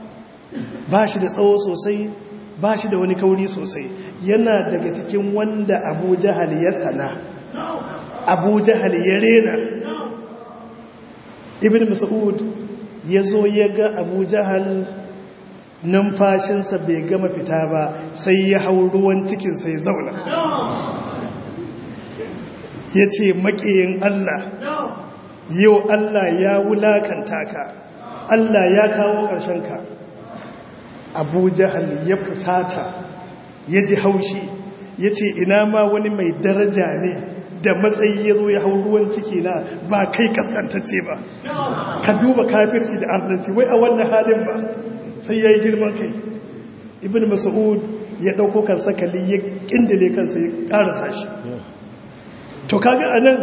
ba shi da tsawo sosai ba shi da wani kauri sosai yana daga cikin wanda abu jahal ya tsana abu jahal ya rena ibn mas'ud ya zo ya ga abu jahal numfashinsa bai gama fita ba sai ya hau ruwan cikinsa ya zauna ya ce maƙiyin Allah yau Allah ya wulakanta ka Allah ya kawo ka. abu jahal ya fusata ya ji haushi ya ce ina ma wani mai daraja ne da matsayi ya zo ya hau ruwan ciki na ba kai kaskantacce ba ka duba kafirci da arnanci wai a wannan halin ba sai ya yi girman kai ibn mas'ud ya ɗauko kan sakali ya ƙindile kansa ya ƙarasa shi to kaga anan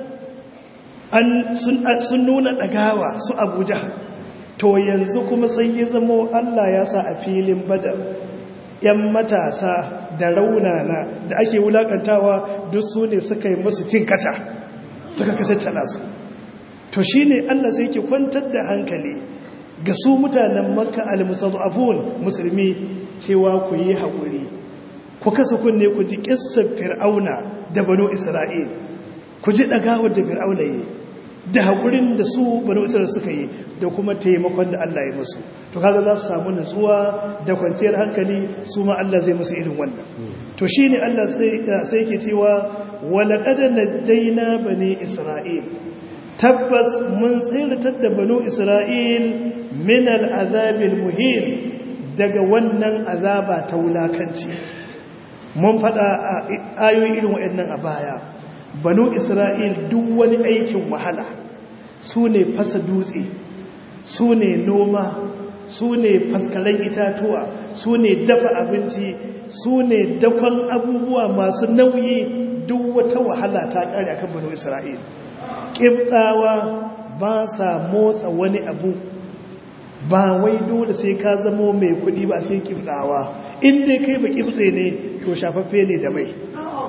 sun nuna ɗagawa su abuja to yanzu kuma sai ya zamo allah ya sa a filin badar yan matasa da raunana da ake wulakantawa duk su ne suka yi musu cin kasa suka kasattala su to shi ne allah sai ke kwantar da hankali ga su mutanen makka al-musadafun musulmi cewa ku yi haƙuri ku kasa kunne ku ji ƙissar fir'auna da banu isra'il ku ji ɗagawar da fir'auna yi da haƙurin da su banu isra'il suka yi da kuma taimakon da Allah ya musu to kaga za su samu nutsuwa da kwanciyar hankali su ma Allah zai musu irin wannan to shine Allah sai yake cewa walaqad najjayna bani isra'il tabbas mun tsiratar da banu isra'il min al'azabil muhim daga wannan azaba ta wulakanci mun faɗa ayoyi irin waɗannan a baya banu isra'il duk wani aikin wahala su ne fasa dutse su ne noma su ne faskaren itatuwa su ne dafa abinci su ne dakon abubuwa masu nauyi duk wata wahala ta ƙare akan banu isra'il ƙibɗawa ba sa motsa wani abu ba wai dole sai ka zamo mai kuɗi ba sai ƙibɗawa inda kai ba ƙibɗe ne to shafaffe ne da mai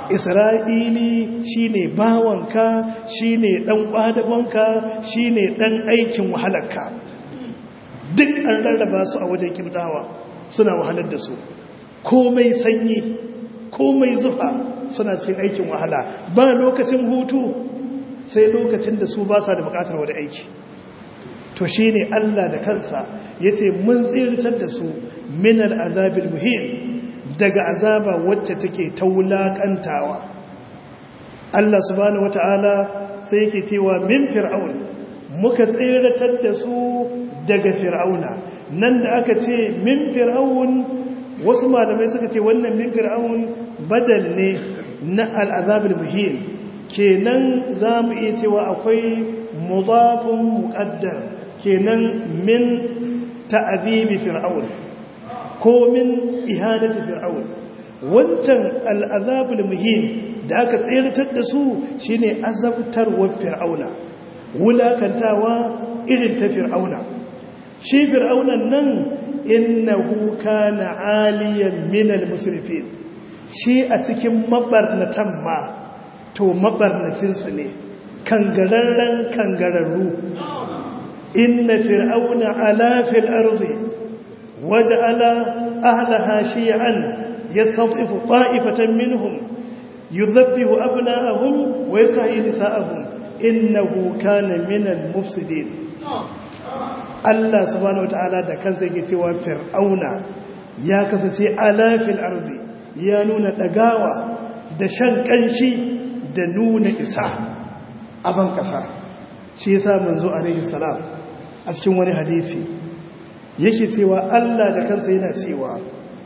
isra'ili shine bawanka shine dan kwadagonka shine dan aikin wahalarka duk an rarraba su a wajen kibdawa suna wahalar da su komai sanyi komai zufa suna cikin aikin wahala ba lokacin hutu sai lokacin da su ba sa da bukatar wani aiki to shi ne Allah da kansa ya ce mun tsirtar da su minar azabin muhim daga azaba wacce take ta wulaƙantawa Allah subhanahu wata'ala sai yake cewa min fir'aun muka tsiratar da su daga fir'auna nan da aka ce min fir'aun wasu malamai suka ce wannan min fir'aun badal ne na al'azabin muhim kenan za mu iya cewa akwai mudafin muƙaddar kenan min ta'azibi fir'aun ko min ihanati fir'aun wancan al'azabul muhim da aka tsirtar da su shine azabtarwar fir'auna wulakantawa irin ta fir'auna shi fir'aunan nan innahu kana aliyan minal musrifin shi a cikin mabarnatan ma to mabarnacinsu ne kangararren kangararru inna fir'auna ala fil ardi waja'ala ahlaha shi'an yastatifu ta'ifatan minhum yudhabbihu abna'ahum wa yastahyi nisa'ahum innahu kana minal mufsidin Allah subhanahu wata'ala da kansa yake cewa fir'auna ya kasance ala fil ardi ya nuna dagawa da shan kanshi da nuna isa a ban kasa shi yasa manzo alaihi salam a cikin wani hadisi yake cewa Allah da kansa yana cewa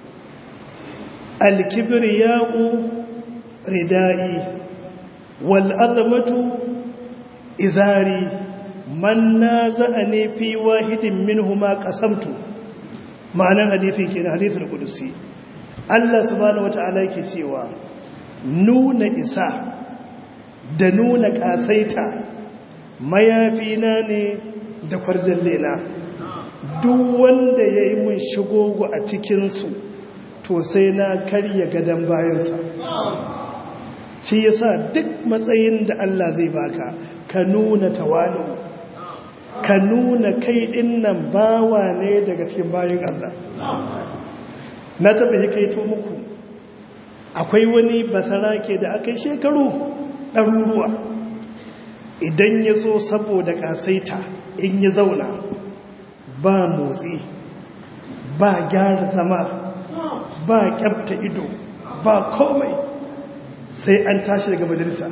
al-kibriya'u ridai wal azmatu izari man naza'ani fi wahidin minhuma qasamtu ma'anar hadisi kenan hadisul qudusi Allah subhanahu wata'ala yake cewa nuna isa da nuna kasaita mayafina ne da kwarjalle na duk wanda ya yi mun shigogo a cikinsu to sai na karya gadon bayansa shi yasa duk matsayin da Allah zai baka ka nuna tawalu ka nuna kai dinnan bawa ne daga cikin bayan Allah na taɓa hikaito muku akwai wani basarake da aka yi shekaru ɗaruruwa idan ya zo saboda ƙasaita in ya zauna ba motsi ba gyara zama ba kyabta ido ba komai sai an tashi daga majalisa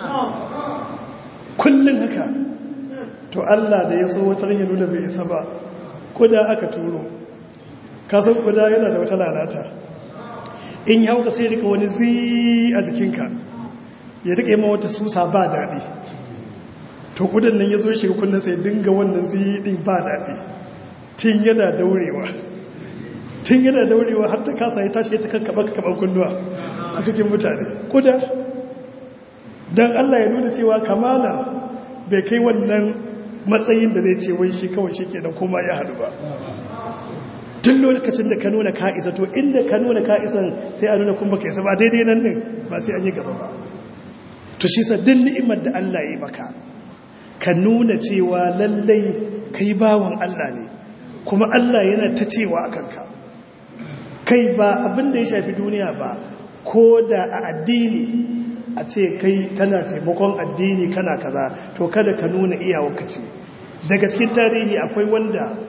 kullum haka to Allah da ya so wata ya nuna bai isa ba kuda aka turo kasan kuda yana da wata lalata in ya hauka sai rika wani zi a jikinka ya rika yi wata susa ba daɗi to kudan nan ya zo shiga kullum sai dinga wannan zi ɗin ba daɗi tun yana daurewa tun yana daurewa har ta kasa ya tashi ta kakkaba kaban kunnuwa a cikin mutane kuda don Allah ya nuna cewa kamala bai kai wannan matsayin da zai ce wai shi kawai shi ke da kuma ya haɗu ba tun lokacin da ka nuna ka'isa to inda ka nuna ka'isan sai a nuna kuma ka isa ba daidai nan din ba sai an yi gaba ba to shi saddin ni'imar da Allah ya yi maka ka nuna cewa lallai kai bawan Allah ne kuma Allah yana ta cewa a kanka kai ba abin da ya shafi duniya ba ko da a addini a ce kai kana taimakon addini kana kaza to kada ka nuna iyawarka ce daga cikin tarihi akwai wanda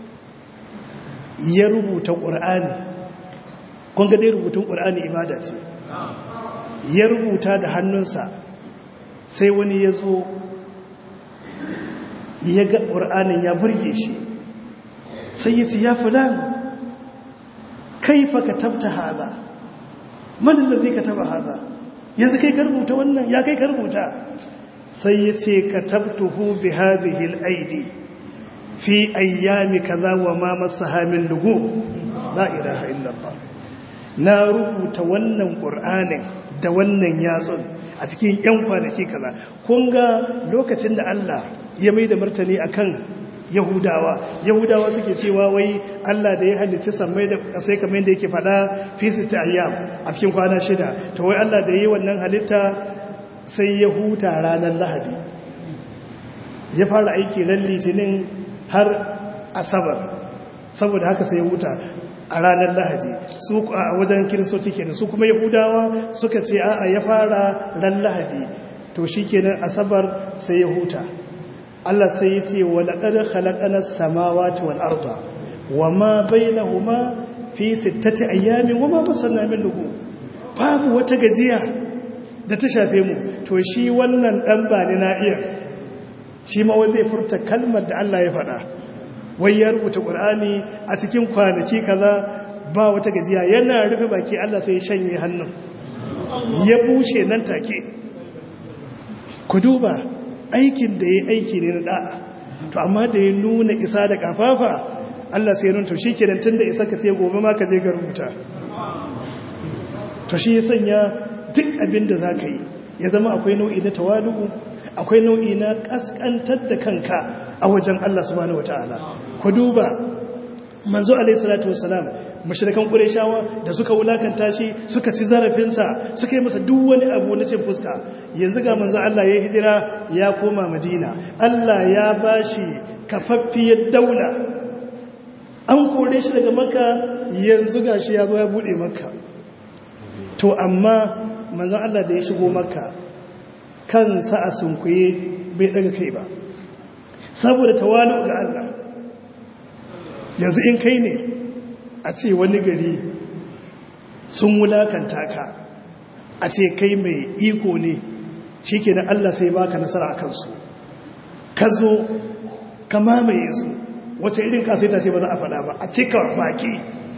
ya rubuta ƙur'ani kun ga dai rubutun ƙur'ani ibada ce ya rubuta da hannunsa sai wani ya zo ya ga ƙur'anin ya burge shi sai ya ce ya fulan kaifa ka tabta haza manin da zai ka taba haza yanzu kai ka rubuta wannan ya kai ka rubuta sai ya ce ka tabtuhu bi hadhihi al-aidi fi ayyami kaza wa ma masaha min lugu la ilaha illallah na rubuta wannan qur'anin da wannan yatsun a cikin yan kwanaki kaza kun ga lokacin da Allah ya mai da martani akan yahudawa yahudawa suke cewa wai Allah da ya halicci sammai da kasai kamar yadda yake fada fi sita ayyam a cikin kwana shida to wai Allah da yi wannan halitta sai ya huta ranar lahadi ya fara aiki ran litinin har asabar saboda haka sai ya huta a ranar lahadi su a wajen kiristoci kenan su kuma yahudawa suka ce a'a ya fara ran lahadi to shikenan asabar sai ya huta Allah sai ya ce wa laqad khalaqana samawati wal arda wama bainahuma fi sittati ayyamin wama masanna min lugu babu wata gajiya da ta shafe mu to shi wannan dan bani na iya shi ma wanda zai furta kalmar da Allah ya faɗa wai ya rubuta ƙur'ani a cikin kwanaki kaza ba wata gajiya yana rufe baki Allah sai ya shanye hannun ya bushe nan take ku duba aikin da ya aiki ne na da'a to amma da ya nuna isa da kafafa Allah sai ya nuna to shi kenan tun da isa ka ce gobe ma ka je ga rubuta to shi ya sanya duk abin da za ka yi ya zama akwai nau'i na tawalu'u akwai nau'i na kaskantar da kanka a wajen Allah subhanahu wataala ku duba manzo alayhi salatu wassalam mushrikan qurayshawa da suka wulakanta shi suka ci zarafinsa suka yi masa duk wani abu na cin fuska yanzu ga manzo Allah ya hijira ya koma Madina Allah ya bashi kafaffiyar daula an kore shi daga Makka yanzu gashi ya zo ya bude Makka to amma manzo Allah da ya shigo Makka kansa a sunkuye bai daga kai ba saboda tawalu ga Allah yanzu in kai ne a ce wani gari sun wulakanta ka a ce kai mai iko ne shi ke da Allah sai baka nasara a kansu ka zo ka mamaye su wata irin kasaita ce ba za a faɗa ba a cika baki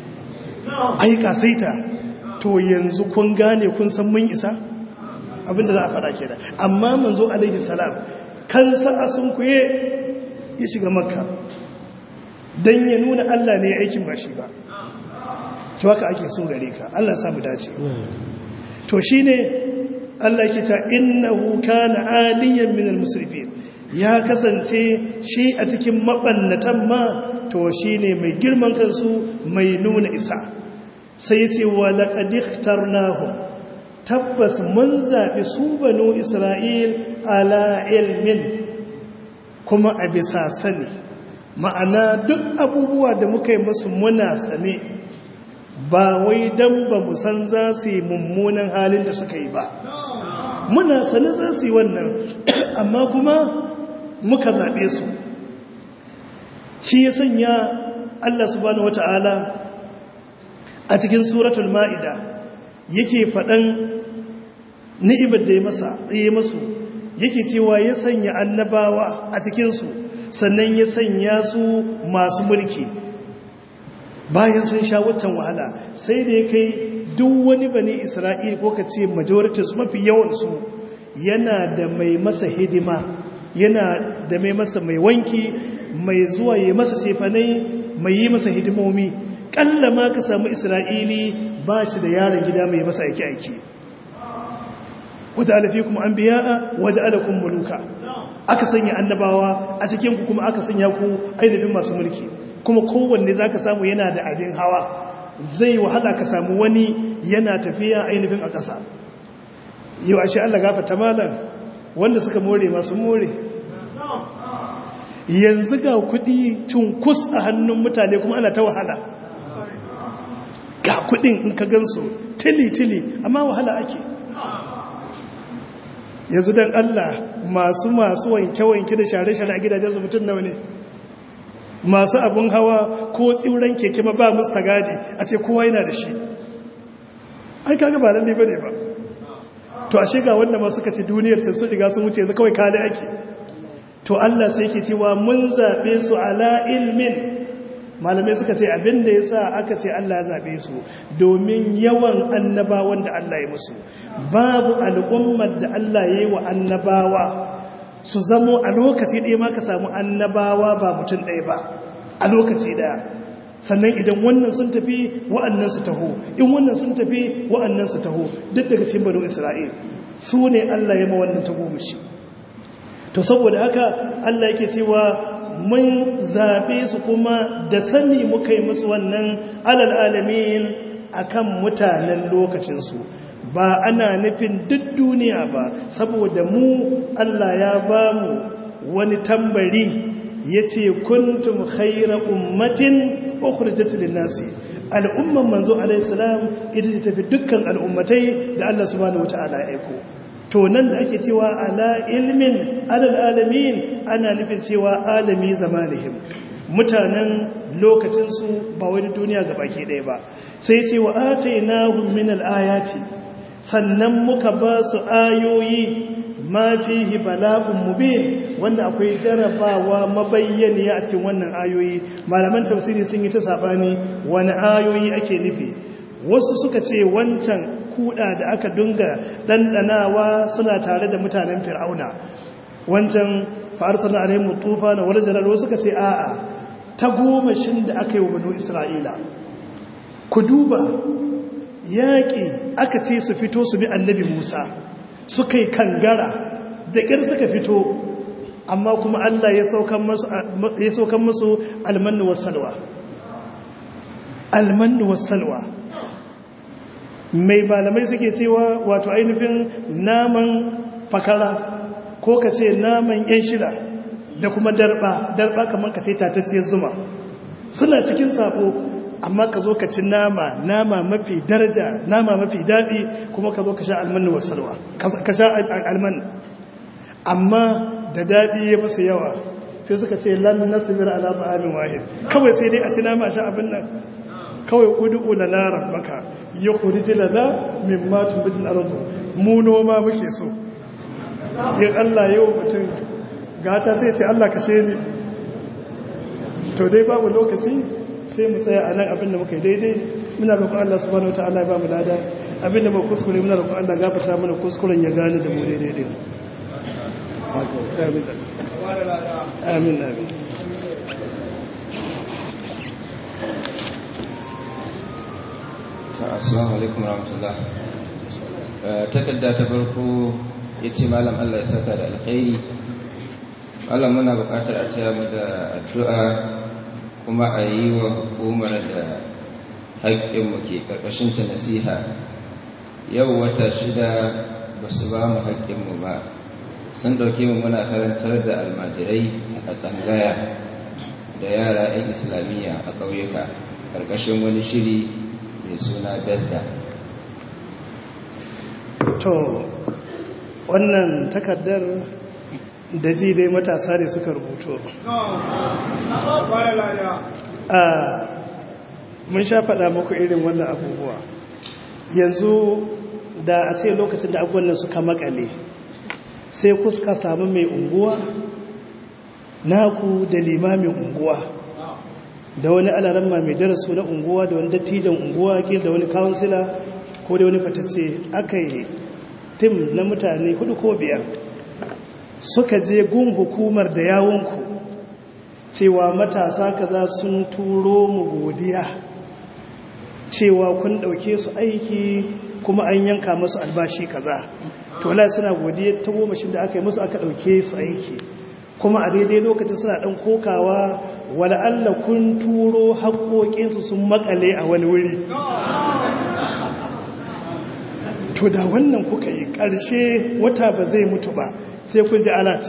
a yi kasaita to yanzu kun gane kun san mun isa abinda za a faɗa ke da amma manzo alaihi salam kansa a sun kuye ya shiga makka don ya nuna Allah ne ya aikin ba shi ba to haka ake so gare ka Allah samu dace to shine Allah yake ta innahu kana aliyan min almusrifin ya kasance shi a cikin mabannatan ma to shine mai girman kansu mai nuna isa sai yace wa laqad ikhtarnahum tabbas mun zabi su banu isra'il ala ilmin kuma a bisa sani ma'ana duk abubuwa da muka yi musu muna sane ba wai don ba mu san za su yi mummunan halin da suka yi ba muna sane za su yi wannan amma kuma muka zaɓe su shi ya sanya Allah subhanahu wata'ala a cikin suratul ma'ida yake faɗan ni'imar da ya masa ya masu yake cewa ya sanya annabawa a cikinsu sannan ya sanya su masu mulki bayan sun sha watan wahala sai da ya kai duk wani bane isra'il ko ka ce majoritis mafi yawansu yana da mai masa hidima yana da mai masa mai wanki mai zuwa ya masa sefanai mai yi masa hidimomi ƙalla ma ka samu isra'ili ba shi da yaron gida mai masa aiki-aiki wata alafi kuma an biya wata alakun muluka aka sanya annabawa a cikin ku kuma aka sanya ku ainihin masu mulki kuma kowanne za ka samu yana da abin hawa zai wahala ka samu wani yana tafiya ainihin a ƙasa yau ashe Allah gafata malam wanda suka more masu more yanzu ga kudi cunkus a hannun mutane kuma ana ta wahala ga kudin in ka gansu tili-tili amma wahala ake yanzu don Allah masu masu wanke-wanke da share-share a gidajen su mutum nawa ne masu abun hawa ko tsibiran keke ma ba musta gadi a ce kowa yana da shi ai kaga ba lalle bane ba to ashe ga wanda ma suka ci duniyar sai su riga sun wuce yanzu kawai kale ake to Allah sai yake cewa mun zabe su ala ilmin malamai suka ce abin da yasa aka ce Allah ya zabe su domin yawan annabawan da Allah ya musu babu al'ummar da Allah ya yi wa annabawa su zamo a lokaci ɗaya ma ka samu annabawa ba mutum ɗaya ba a lokaci ɗaya sannan idan wannan sun tafi wa'annan su taho in wannan sun tafi wa'annan su taho duk daga cikin banu isra'il su ne Allah ya ma wannan taho mushi to saboda haka Allah yake cewa mun zaɓe su kuma da sani muka yi musu wannan alal alamin akan mutanen lokacinsu ba ana nufin duk duniya ba saboda mu Allah ya ba mu wani tambari ya ce kuntum khaira ummatin ukhrijat lin-nasi al'umman manzo alayhi salam ita ce tafi dukkan al'ummatai da Allah subhanahu wataala ya aiko to nan da ake cewa ala ilmin alal alamin ana nufin cewa alami zamanihim mutanen lokacinsu ba wani duniya ga baki ɗaya ba sai ce wa atainahum min al-ayati sannan muka ba su ayoyi ma fihi bala'un mubin wanda akwai jarabawa mabayyaniya a cikin wannan ayoyi malaman tafsiri sun yi ta sabani wani ayoyi ake nufi wasu suka ce wancan kuda da aka dunga dandanawa suna tare da mutanen fir'auna wancan fa'arsana alaihim tufa na wani jarar wasu suka ce a'a ta gomashin da aka yi wa banu isra'ila ku duba yaƙi aka ce su fito su bi annabi musa suka yi kangara da ƙir suka fito amma kuma allah ya saukan musu almannu wasalwa almannu wasalwa mai malamai suke cewa wato ainihin naman fakara ko ka ce naman yan shida da kuma darba darba kamar ka ce tatacciyar zuma suna cikin sabo amma ka zo ka ci nama nama mafi daraja nama mafi daɗi kuma ka zo ka sha almanu wasalwa ka sha alman amma da daɗi ya musu yawa sai suka ce lan nasibir ala ta'amin wahid kawai sai dai a ci nama sha abin nan kawai ud'u lana rabbaka yukhrij lana mimma tunbitul ardu mu noma muke so in Allah yau mutum gata sai ce Allah kashe ni to dai babu lokaci sai mu tsaya a nan abinda muka yi daidai muna roƙon Allah subhanahu wataala ya ba mu lada abinda ba kuskure muna roƙon Allah gafarta mana kuskuren ya gane da mu daidai din amin amin assalamu alaikum warahmatullah takarda ta farko ya ce malam Allah ya saka da alkhairi Allah muna buƙatar a taya mu da addu'a kuma a yi wa hukumar da haƙƙinmu ke ƙarƙashin ta nasiha yau wata shida ba su ba mu haƙƙinmu ba sun ɗauke mu muna karantar da almajirai a tsangaya da yara 'yan islamiyya a ƙauyuka ƙarƙashin wani shiri mai suna besda to wannan takardar da ji dai matasa ne suka rubuto a mun sha faɗa muku irin wannan abubuwa yanzu da a ce lokacin da abubuwan nan suka makale sai kuska samu mai unguwa naku da limamin unguwa da wani alaramma mai darasu na unguwa da wani dattijan unguwa kil da wani kawunsila ko da wani fatacce aka yi tim na mutane hudu ko biyar suka je gun hukumar da yawonku cewa matasa kaza sun turo mu godiya cewa kun dauke su aiki kuma an yanka musu albashi kaza to la suna godiya ta goma shi da aka yi musu aka dauke su aiki kuma a daidai lokacin suna dan kokawa wala Allah kun turo haƙoƙinsu sun makale a wani wuri to da wannan kuka yi ƙarshe wata ba zai mutu ba sai kun ji alat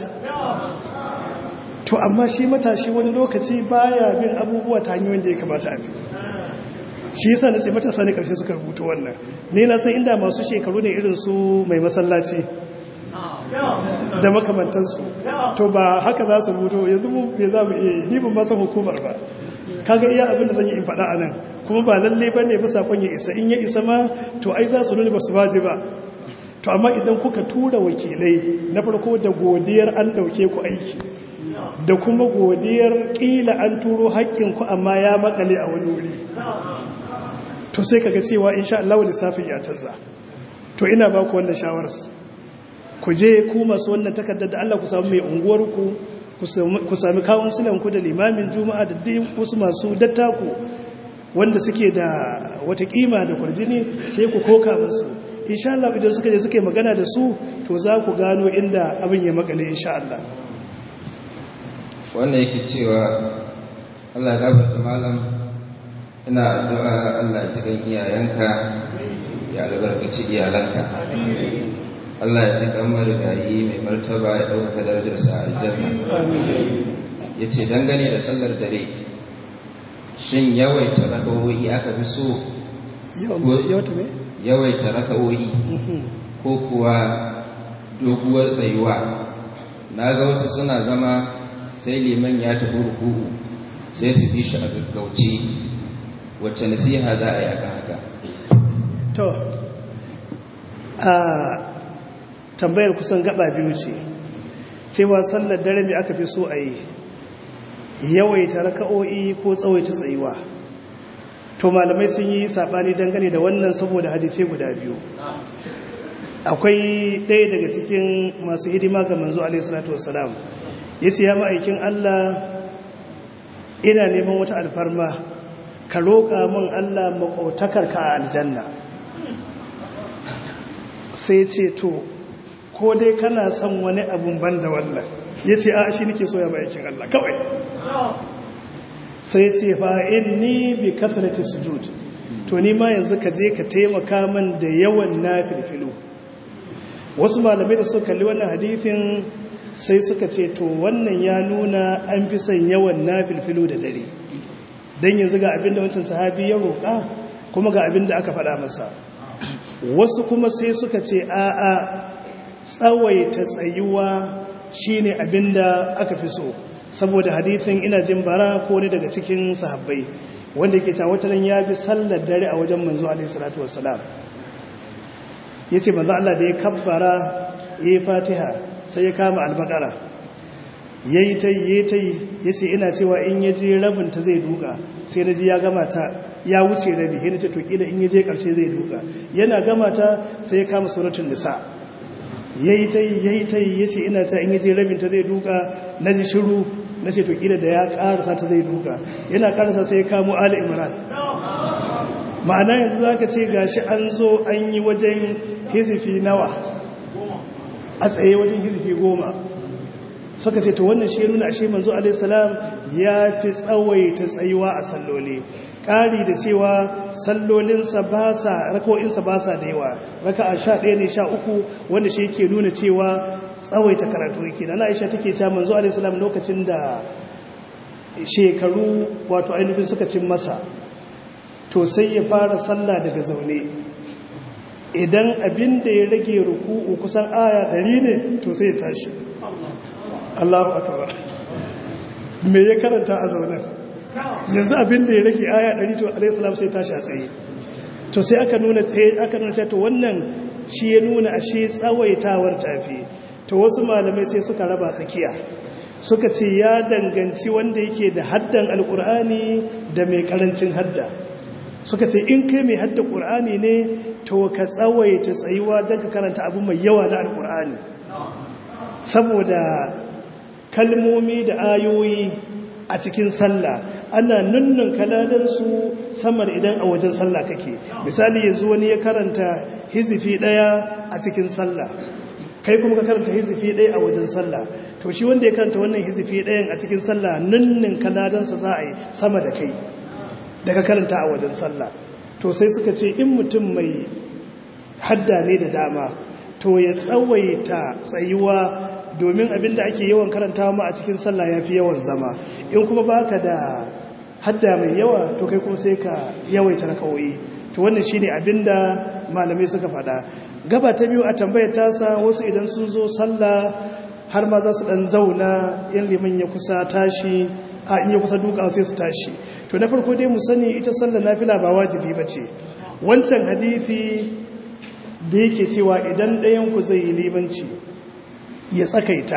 to amma shi matashi wani lokaci baya bin abubuwa ta hanyoyin da ya kamata a bi shi yasa na sai matasa ne ƙarshe suka rubuta wannan ne na san inda masu shekaru ne irin su mai masallaci da makamantansu to ba haka za su rubuto yanzu mu me za mu iya ni ban masa hukumar ba kaga iya abin da zan yi in faɗa a nan kuma ba lalle ba ne bisa kwan ya isa in ya isa ma to ai za su nuna ba su baje ba to amma idan kuka tura wakilai na farko da godiyar an ɗauke ku aiki da kuma godiyar ƙila an turo haƙƙinku amma ya makale a wani wuri to sai kaga cewa insha Allah lissafin ya canza to ina ba ku wannan shawarar ku je ku masu wannan takardar da Allah ku samu mai unguwarku ku sami kawon silanku da limamin juma'a da wasu masu dattaku wanda suke da wata kima da kwarjini sai ku koka musu insha Allah idan suka je suka yi magana da su to za ku gano inda abin ya makale insha Allah wannan yake cewa Allah gafarta malam ina addu'a Allah ya cikin iyayenka ya albarkaci iyalanka Allah ya ci kan marigayi mai martaba ya ɗaukaka darajarsa a aljanna ya ce dangane da sallar dare shin yawaita raka'o'i aka fi so yawaita raka'o'i ko kuwa doguwar tsayuwa na ga wasu suna zama sai liman ya tafi ruku'u sai su fi shi a gaggauce wacce nasiha za a yi akan haka to a tambayar kusan gaba biyu ce cewa sallar dare mai aka fi so a yi yawaita raka'o'i ko tsawaita tsayuwa to malamai sun yi sabani dangane da wannan saboda hadisai guda biyu akwai ɗaya daga cikin masu hidima ga manzo alaihi salatu wassalam yace ya ma'aikin Allah ina neman wata alfarma ka roƙa min Allah maƙautakar ka a aljanna sai ce to ko dai kana son wani abun ban da wannan ya ce a shi nake so ya ma'aikin Allah kawai sai ce fa inni bi kafrati sujud to ni ma yanzu ka je ka taimaka min da yawan nafilfilu wasu malamai da suka kalli wannan hadithin sai suka ce to wannan ya nuna an fi son yawan nafilfilu da dare don yanzu ga abinda wancan sahabi ya roƙa kuma ga abinda aka faɗa masa wasu kuma sai suka ce a'a tsawaita tsayuwa shine abinda aka fi so saboda hadithin ina jin bara ko ne daga cikin sahabbai wanda yake ta wataran ya bi sallar dare a wajen manzo alaihi salatu wassalam yace manzo Allah da ya kabbara yayi fatiha sai ya kama albakara yayi tai yayi tai yace ina cewa in yaje rabin ta zai duka sai naji ya gama ta ya wuce rabi sai nace to kila in yaje karshe zai duka yana gama ta sai ya kama suratul nisa yayi tai yayi tai yace ina ta in yaje rabin ta zai duka naji shiru nace to kila da ya karasa ta zai duka yana karasa sai ya kamo ali imran ma'ana yanzu zaka ce gashi an zo an yi wajen hizifi nawa a tsaye wajen hizifi goma suka ce to wannan shi nuna ashe manzo alaihi salam ya fi tsawaita tsayuwa a salloli ƙari da cewa sallolinsa ba sa rako'insa ba sa da yawa raka a sha ɗaya ne sha uku wanda shi yake nuna cewa tsawaita karatu yake da aisha take ta manzo alaihi salam lokacin da shekaru wato ainihin suka cin masa to sai ya fara sallah daga zaune idan abin da ya rage ruku'u kusan aya ɗari ne to sai ya tashi Allahu akbar me ya karanta a zaune yanzu abin da ya rage aya ɗari to alayhi salam sai tashi a tsaye to sai aka nuna tsaye aka nuna to wannan shi ya nuna ashe tsawaitawar tafi to wasu malamai sai suka raba tsakiya suka ce ya danganci wanda yake da haddan alkur'ani da mai karancin hadda suka ce in kai mai hadda ƙur'ani ne to ka tsawaita tsayuwa don ka karanta abu mai yawa na alƙur'ani saboda kalmomi da ayoyi a cikin sallah ana nunnun kaladansu samar idan a wajen sallah kake misali yanzu wani ya karanta hizifi ɗaya a cikin sallah kai kuma ka karanta hizifi ɗaya a wajen sallah to shi wanda ya karanta wannan hizifi ɗayan a cikin sallah nunnun kaladansa za a yi sama da kai daga karanta a wajen sallah to sai suka ce in mutum mai hadda ne da dama to ya tsawaita tsayuwa domin abinda ake yawan karantawa ma a cikin sallah ya fi yawan zama in kuma baka da hadda mai yawa to kai kuma sai ka yawaita rakawoyi to wannan shine abinda malamai suka faɗa gaba ta biyu a tambayar tasa wasu idan sun zo sallah har ma za su dan zauna yan liman ya kusa tashi a in ya kusa duka sai su tashi to na farko dai mu sani ita sallar nafila ba wajibi bace wancan hadisi da yake cewa idan ɗayan ku zai yi limanci ya tsakaita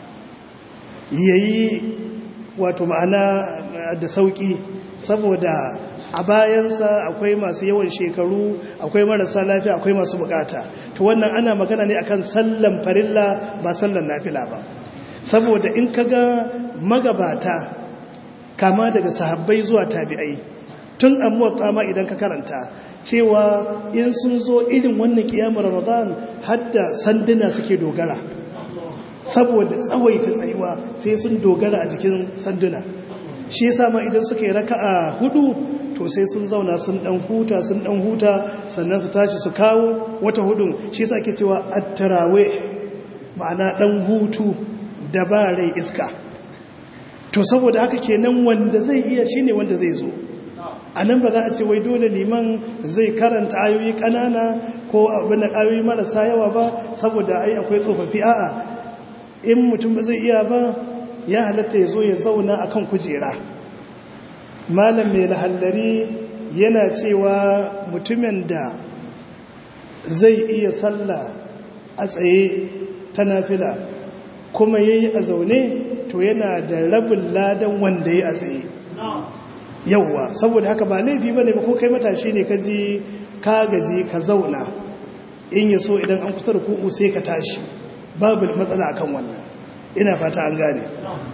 yayi wato ma'ana da sauki saboda a bayansa akwai masu yawan shekaru akwai marasa lafiya akwai masu bukata to wannan ana magana ne akan sallan farilla ba sallan nafila ba saboda in kaga magabata kama daga sahabbai zuwa tabi'ai tun amuwa kama idan ka karanta cewa in sun zo irin wannan kiyamar ramadan hadda sanduna suke dogara saboda tsawaita tsayuwa sai sun dogara a jikin sanduna shi yasa ma idan suka yi raka'a hudu to sai sun zauna sun dan huta sun dan huta sannan su tashi su kawo wata hudun shi yasa ake cewa at-tarawih ma'ana dan hutu da ba rai iska to saboda haka kenan wanda zai iya shine wanda zai zo a nan ba za a ce wai dole liman zai karanta ayoyi kanana ko abin da ayoyi marasa yawa ba saboda ai akwai tsofaffi a'a in mutum ba zai iya ba ya halatta ya zo ya zauna a kan kujera malam mai lahallari yana cewa mutumin da zai iya sallah a tsaye ta nafila kuma ya yi a zaune to yana da rabin ladan wanda ya a tsaye yauwa saboda haka ba laifi ba ne ba ko kai matashi ne ka ji ka gaji ka zauna in ya so idan an kusa da ku'u sai ka tashi babu matsala akan wannan ina fata an gane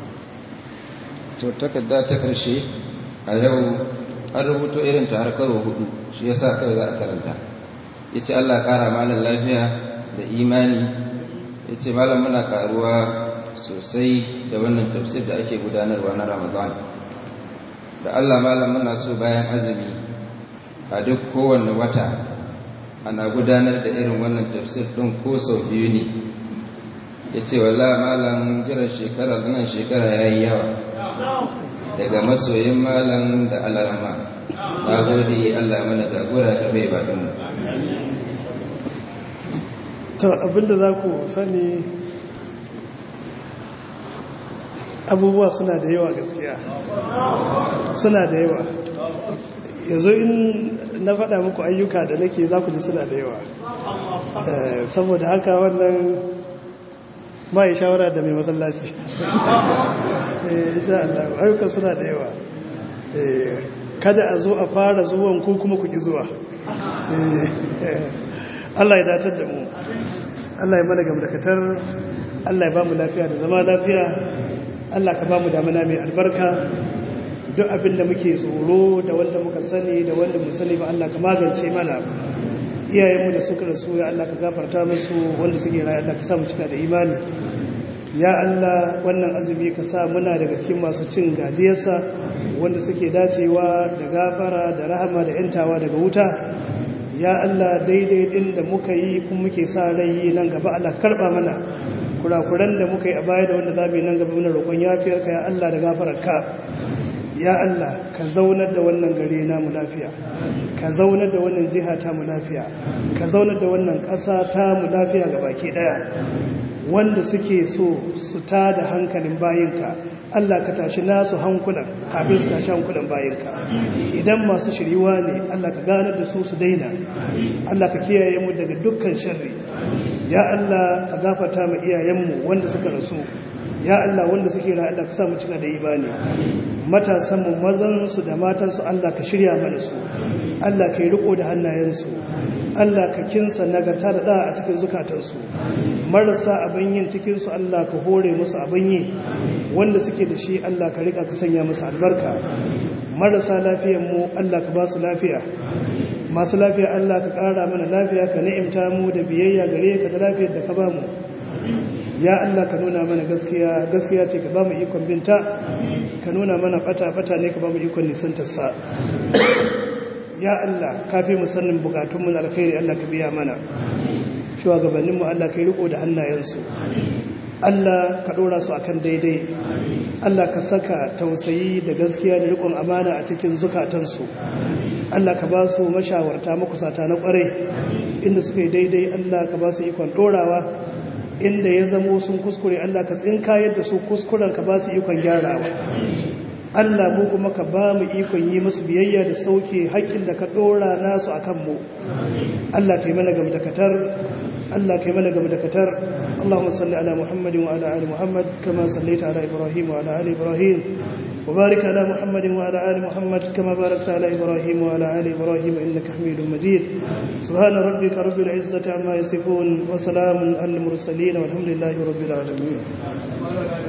to takarda ta karshe a yau an rubuto irin ta har karo hudu shi yasa kai za a karanta yace Allah kara malam lafiya da imani yace malam muna karuwa sosai da wannan tafsir da ake gudanarwa na Ramadan da Allah malam muna so bayan azumi a duk kowanne wata ana gudanar da irin wannan tafsir din ko sau biyu ne ya ce wala malam jiran shekara nan shekara ya yi yawa daga masoyin malam da alarma na gode allah mana jagora da bai baɗinmu to abinda za ku sani abubuwa suna da yawa gaskiya suna da yawa yanzu in na faɗa muku ayyuka da nake za ku ji suna da yawa saboda haka wannan ma yi shawara da mai masallaci ayyukan suna da yawa kada a zo a fara zuwan ko kuma ku ki zuwa Allah ya datar da mu Allah ya mana gamdakatar Allah ya ba mu lafiya da zama lafiya Allah ka ba mu damana mai albarka duk abin da muke tsoro da wanda muka sani da wanda mu sani ba Allah ka magance mana iyayenmu da suka rasu ya Allah ka gafarta musu wanda suke rayu Allah ka sa mu cika da imani ya Allah wannan azumi ka sa muna daga cikin masu cin gajiyarsa wanda suke dacewa da gafara da rahama da yantawa daga wuta ya Allah daidai din da muka yi kuma muke sa rai nan gaba Allah karba mana kurakuran da muka yi a baya da wanda za mu yi nan gaba muna roƙon yafiyarka ya Allah da gafararka ya Allah ka zaunar da wannan gare namu lafiya ka zaunar da wannan jiha ta mu lafiya ka zaunar da wannan ƙasa ta mu lafiya ga baki ɗaya wanda suke so su ta da hankalin bayinka Allah ka tashi nasu hankulan kafin su tashi hankulan bayinka idan masu shiriwa ne Allah ka ganar da su su daina Allah ka kiyaye mu daga dukkan sharri ya Allah ka gafarta mu iyayenmu wanda suka rasu ya Allah wanda suke da Allah ka sa mu cika da imani matasan mu mazan su da matan su Allah ka shirya mana su Allah ka yi riko da hannayen su Allah ka kinsa nagarta da da a cikin zukatan su marasa abin yin cikin su Allah ka hore musu abin yi wanda suke da shi Allah ka rika ka sanya musu albarka marasa lafiyar mu Allah ka ba su lafiya masu lafiya Allah ka ƙara mana lafiya ka ni'imta mu da biyayya gare ka da lafiyar da ka ba mu ya Allah ka nuna mana gaskiya gaskiya ce ka ba mu ikon binta ka nuna mana fata-fata ne ka ba mu ikon nisantarsa ya Allah ka fi musannin bukatunmu na alkhairi Allah ka biya mana shugabanninmu Allah ka yi riko da hannayensu Allah ka ɗora su akan daidai Allah ka saka tausayi da gaskiya da rikon amana a cikin zukatansu Allah ka ba su mashawarta makusata na ƙwarai inda suka yi daidai Allah ka ba su ikon ɗorawa inda ya zamo sun kuskure Allah ka tsinka yadda su kuskuren ka ba su ikon gyarawa Allah mu kuma ka ba mu ikon yi musu biyayya da sauke haƙƙin da ka ɗora nasu a kanmu Allah ka yi mana gaba da katar Allah ka yi mana gaba da katar Allahumma salli ala Muhammadin wa ala ali Muhammad kama sallaita ala Ibrahim wa ala ali Ibrahim وبارك على محمد وعلى آل محمد كما باركت على إبراهيم وعلى آل إبراهيم إنك حميد مجيد سبحان ربك رب العزة عما يصفون وسلام على المرسلين والحمد لله رب العالمين